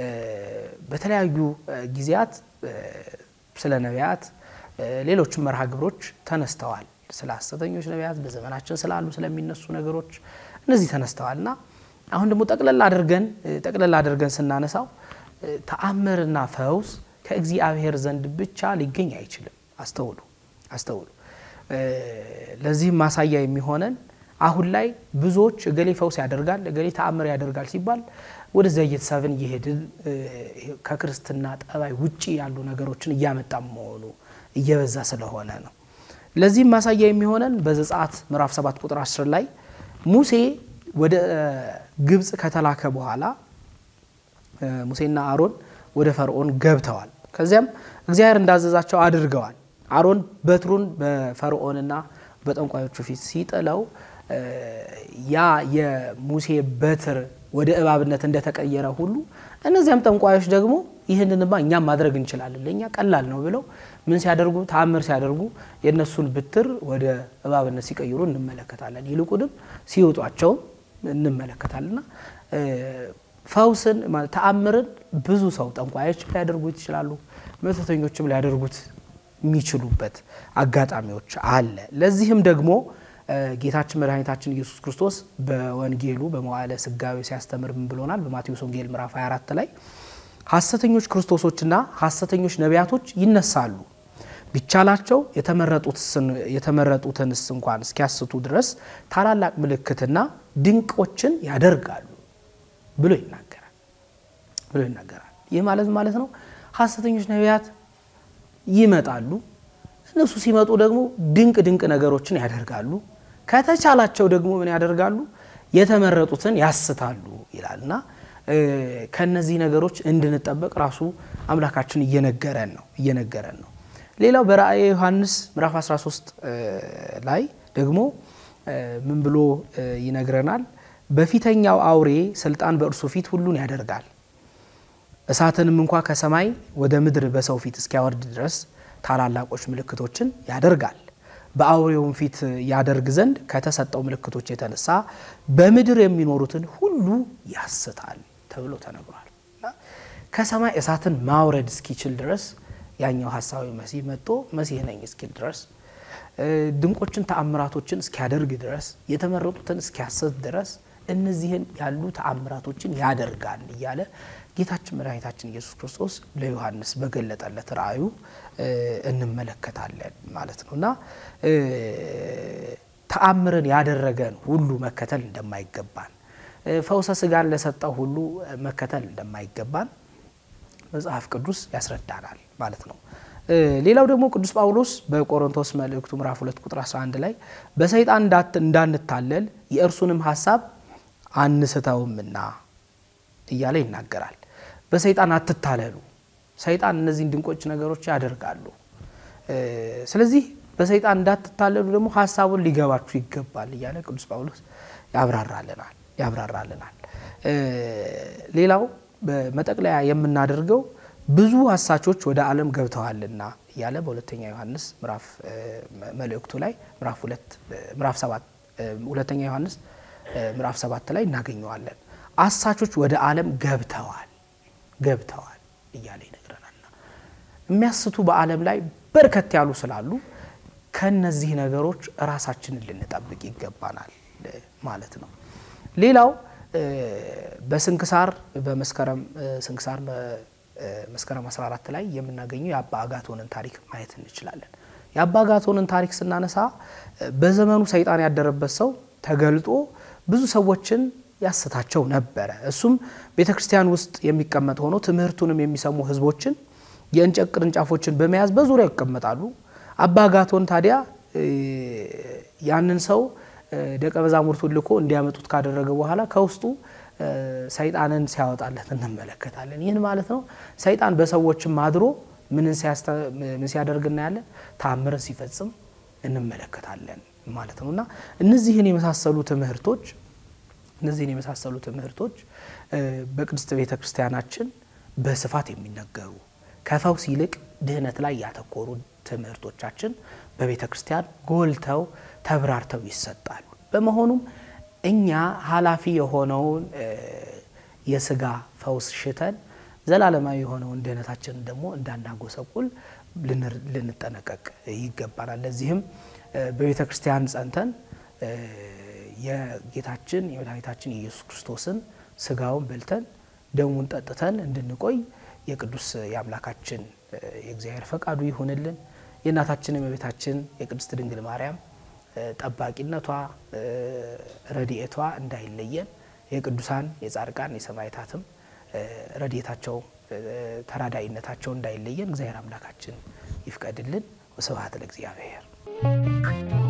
በተለያዩ ጊዜያት ስለ ነቢያት፣ ሌሎችም መርሃ ግብሮች ተነስተዋል። ስለ ሐሰተኞች ነቢያት፣ በዘመናችን ስላሉ ስለሚነሱ ነገሮች እነዚህ ተነስተዋል እና አሁን ደግሞ ጠቅለል አድርገን ጠቅለል አድርገን ስናነሳው ተአምርና ፈውስ ከእግዚአብሔር ዘንድ ብቻ ሊገኝ አይችልም። አስተውሉ አስተውሉ። ለዚህም ማሳያ የሚሆነን አሁን ላይ ብዙዎች እገሌ ፈውስ ያደርጋል፣ እገሌ ተአምር ያደርጋል ሲባል ወደዚያ እየተሳብን እየሄድን ከክርስትና ጠባይ ውጪ ያሉ ነገሮችን እያመጣ መሆኑ እየበዛ ስለሆነ ነው። ለዚህም ማሳያ የሚሆነን በዘጸአት ምዕራፍ 7 ቁጥር 10 ላይ ሙሴ ወደ ግብፅ ከተላከ በኋላ ሙሴና አሮን ወደ ፈርዖን ገብተዋል። ከዚያም እግዚአብሔር እንዳዘዛቸው አድርገዋል። አሮን በትሩን በፈርዖንና በጠንቋዮቹ ፊት ሲጥለው ያ የሙሴ በትር ወደ እባብነት እንደተቀየረ ሁሉ እነዚያም ጠንቋዮች ደግሞ ይህንንማ እኛም ማድረግ እንችላለን፣ ለእኛ ቀላል ነው ብለው ምን ሲያደርጉ ተአምር ሲያደርጉ የእነሱን ብትር ወደ እባብነት ሲቀይሩ እንመለከታለን። ይልቁንም ሲውጧቸውም እንመለከታለንና ፈውስን ተአምርን ብዙ ሰው ጠንቋዮች ሊያደርጉት ይችላሉ፣ መተተኞችም ሊያደርጉት የሚችሉበት አጋጣሚዎች አለ። ለዚህም ደግሞ ጌታችን መድኃኒታችን ኢየሱስ ክርስቶስ በወንጌሉ በመዋዕለ ስጋዌ ሲያስተምር ምን ብሎናል? በማቴዎስ ወንጌል ምዕራፍ 24 ላይ ሐሰተኞች ክርስቶሶችና ሐሰተኞች ነቢያቶች ይነሳሉ፣ ቢቻላቸው የተመረጡትንስ እንኳን እስኪያስቱ ድረስ ታላላቅ ምልክትና ድንቆችን ያደርጋሉ ብሎ ይናገራል ብሎ ይናገራል። ይህ ማለት ማለት ነው ሐሰተኞች ነቢያት ይመጣሉ። እነሱ ሲመጡ ደግሞ ድንቅ ድንቅ ነገሮችን ያደርጋሉ። ከተቻላቸው ደግሞ ምን ያደርጋሉ? የተመረጡትን ያስታሉ ይላል እና ከነዚህ ነገሮች እንድንጠበቅ ራሱ አምላካችን እየነገረን ነው እየነገረን ነው። ሌላው በራእየ ዮሐንስ ምዕራፍ 13 ላይ ደግሞ ምን ብሎ ይነግረናል? በፊተኛው አውሬ ስልጣን በእርሱ ፊት ሁሉን ያደርጋል እሳትንም እንኳ ከሰማይ ወደ ምድር በሰው ፊት እስኪያወርድ ድረስ ታላላቆች ምልክቶችን ያደርጋል። በአውሬውም ፊት ያደርግ ዘንድ ከተሰጠው ምልክቶች የተነሳ በምድር የሚኖሩትን ሁሉ ያስታል ተብሎ ተነግሯል። ከሰማይ እሳትን ማውረድ እስኪችል ድረስ ያኛው ሀሳዊ መሲህ መጥቶ መሲህ ነኝ እስኪል ድረስ ድንቆችን ተአምራቶችን እስኪያደርግ ድረስ የተመረጡትን እስኪያስት ድረስ እነዚህን ያሉ ተአምራቶችን ያደርጋል እያለ ጌታችን መድኃኒታችን ኢየሱስ ክርስቶስ ለዮሐንስ በገለጠለት ራእዩ እንመለከታለን ማለት ነው እና ተአምርን ያደረገን ሁሉ መከተል እንደማይገባን፣ ፈውሰ ስጋን ለሰጠው ሁሉ መከተል እንደማይገባን መጽሐፍ ቅዱስ ያስረዳናል ማለት ነው። ሌላው ደግሞ ቅዱስ ጳውሎስ በቆሮንቶስ መልእክቱ ምዕራፍ 2 ቁጥር 11 ላይ በሰይጣን እንዳንታለል የእርሱንም ሀሳብ አንስተውምና እያለ ይናገራል። በሰይጣን አትታለሉ። ሰይጣን እነዚህን ድንቆች ነገሮች ያደርጋሉ። ስለዚህ በሰይጣን እንዳትታለሉ ደግሞ ሀሳቡን ሊገባችሁ ይገባል እያለ ቅዱስ ጳውሎስ ያብራራልናል ያብራራልናል። ሌላው በመጠቅለያ የምናደርገው ብዙ አሳቾች ወደ ዓለም ገብተዋልና እያለ በሁለተኛ ዮሐንስ ምዕራፍ መልእክቱ ላይ ምዕራፍ ሁለት ምዕራፍ ሰባት ሁለተኛ ዮሐንስ ምዕራፍ ሰባት ላይ እናገኘዋለን። አሳቾች ወደ ዓለም ገብተዋል ገብተዋል እያለ ይነግረናልና የሚያስቱ በዓለም ላይ በርከት ያሉ ስላሉ ከነዚህ ነገሮች ራሳችንን ልንጠብቅ ይገባናል ማለት ነው። ሌላው በስንክሳር በመስከረም ስንክሳር መስከረም 14 ላይ የምናገኘው የአባ አጋቶንን ታሪክ ማየት እንችላለን። የአባ አጋቶንን ታሪክ ስናነሳ በዘመኑ ሰይጣን ያደረበት ሰው ተገልጦ ብዙ ሰዎችን ያስታቸው ነበረ። እሱም ቤተ ክርስቲያን ውስጥ የሚቀመጥ ሆኖ ትምህርቱንም የሚሰሙ ሕዝቦችን የእንጨት ቅርንጫፎችን በመያዝ በዙሪያው ይቀመጣሉ። አባ አጋቶን ታዲያ ያንን ሰው ደቀ መዛሙርቱን ልኮ እንዲያመጡት ካደረገ በኋላ ከውስጡ ሰይጣንን ሲያወጣለት እንመለከታለን። ይህን ማለት ነው ሰይጣን በሰዎችም አድሮ ምን ሲያደርግ እናያለን? ታምርን ሲፈጽም እንመለከታለን ማለት ነው እና እነዚህን የመሳሰሉ ትምህርቶች እነዚህን የመሳሰሉ ትምህርቶች በቅድስት ቤተ ክርስቲያናችን በስፋት የሚነገሩ ከፈውስ ይልቅ ድህነት ላይ ያተኮሩ ትምህርቶቻችን በቤተ ክርስቲያን ጎልተው ተብራርተው ይሰጣሉ። በመሆኑም እኛ ኃላፊ የሆነውን የስጋ ፈውስ ሽተን ዘላለማዊ የሆነውን ድህነታችንን ደግሞ እንዳናጎሰቁል ልንጠነቀቅ ይገባናል። ለዚህም በቤተ ክርስቲያን ጸንተን የጌታችን የመድኃኒታችን የኢየሱስ ክርስቶስን ስጋውን በልተን ደሙን ጠጥተን እንድንቆይ የቅዱስ የአምላካችን የእግዚአብሔር ፈቃዱ ይሁንልን። የእናታችን የእመቤታችን የቅድስት ድንግል ማርያም ጠባቂነቷ፣ ረድኤቷ እንዳይለየን የቅዱሳን የጻድቃን የሰማዕታትም ረድኤታቸው ተራዳኢነታቸው እንዳይለየን እግዚአብሔር አምላካችን ይፍቀድልን። ወስብሐት ለእግዚአብሔር።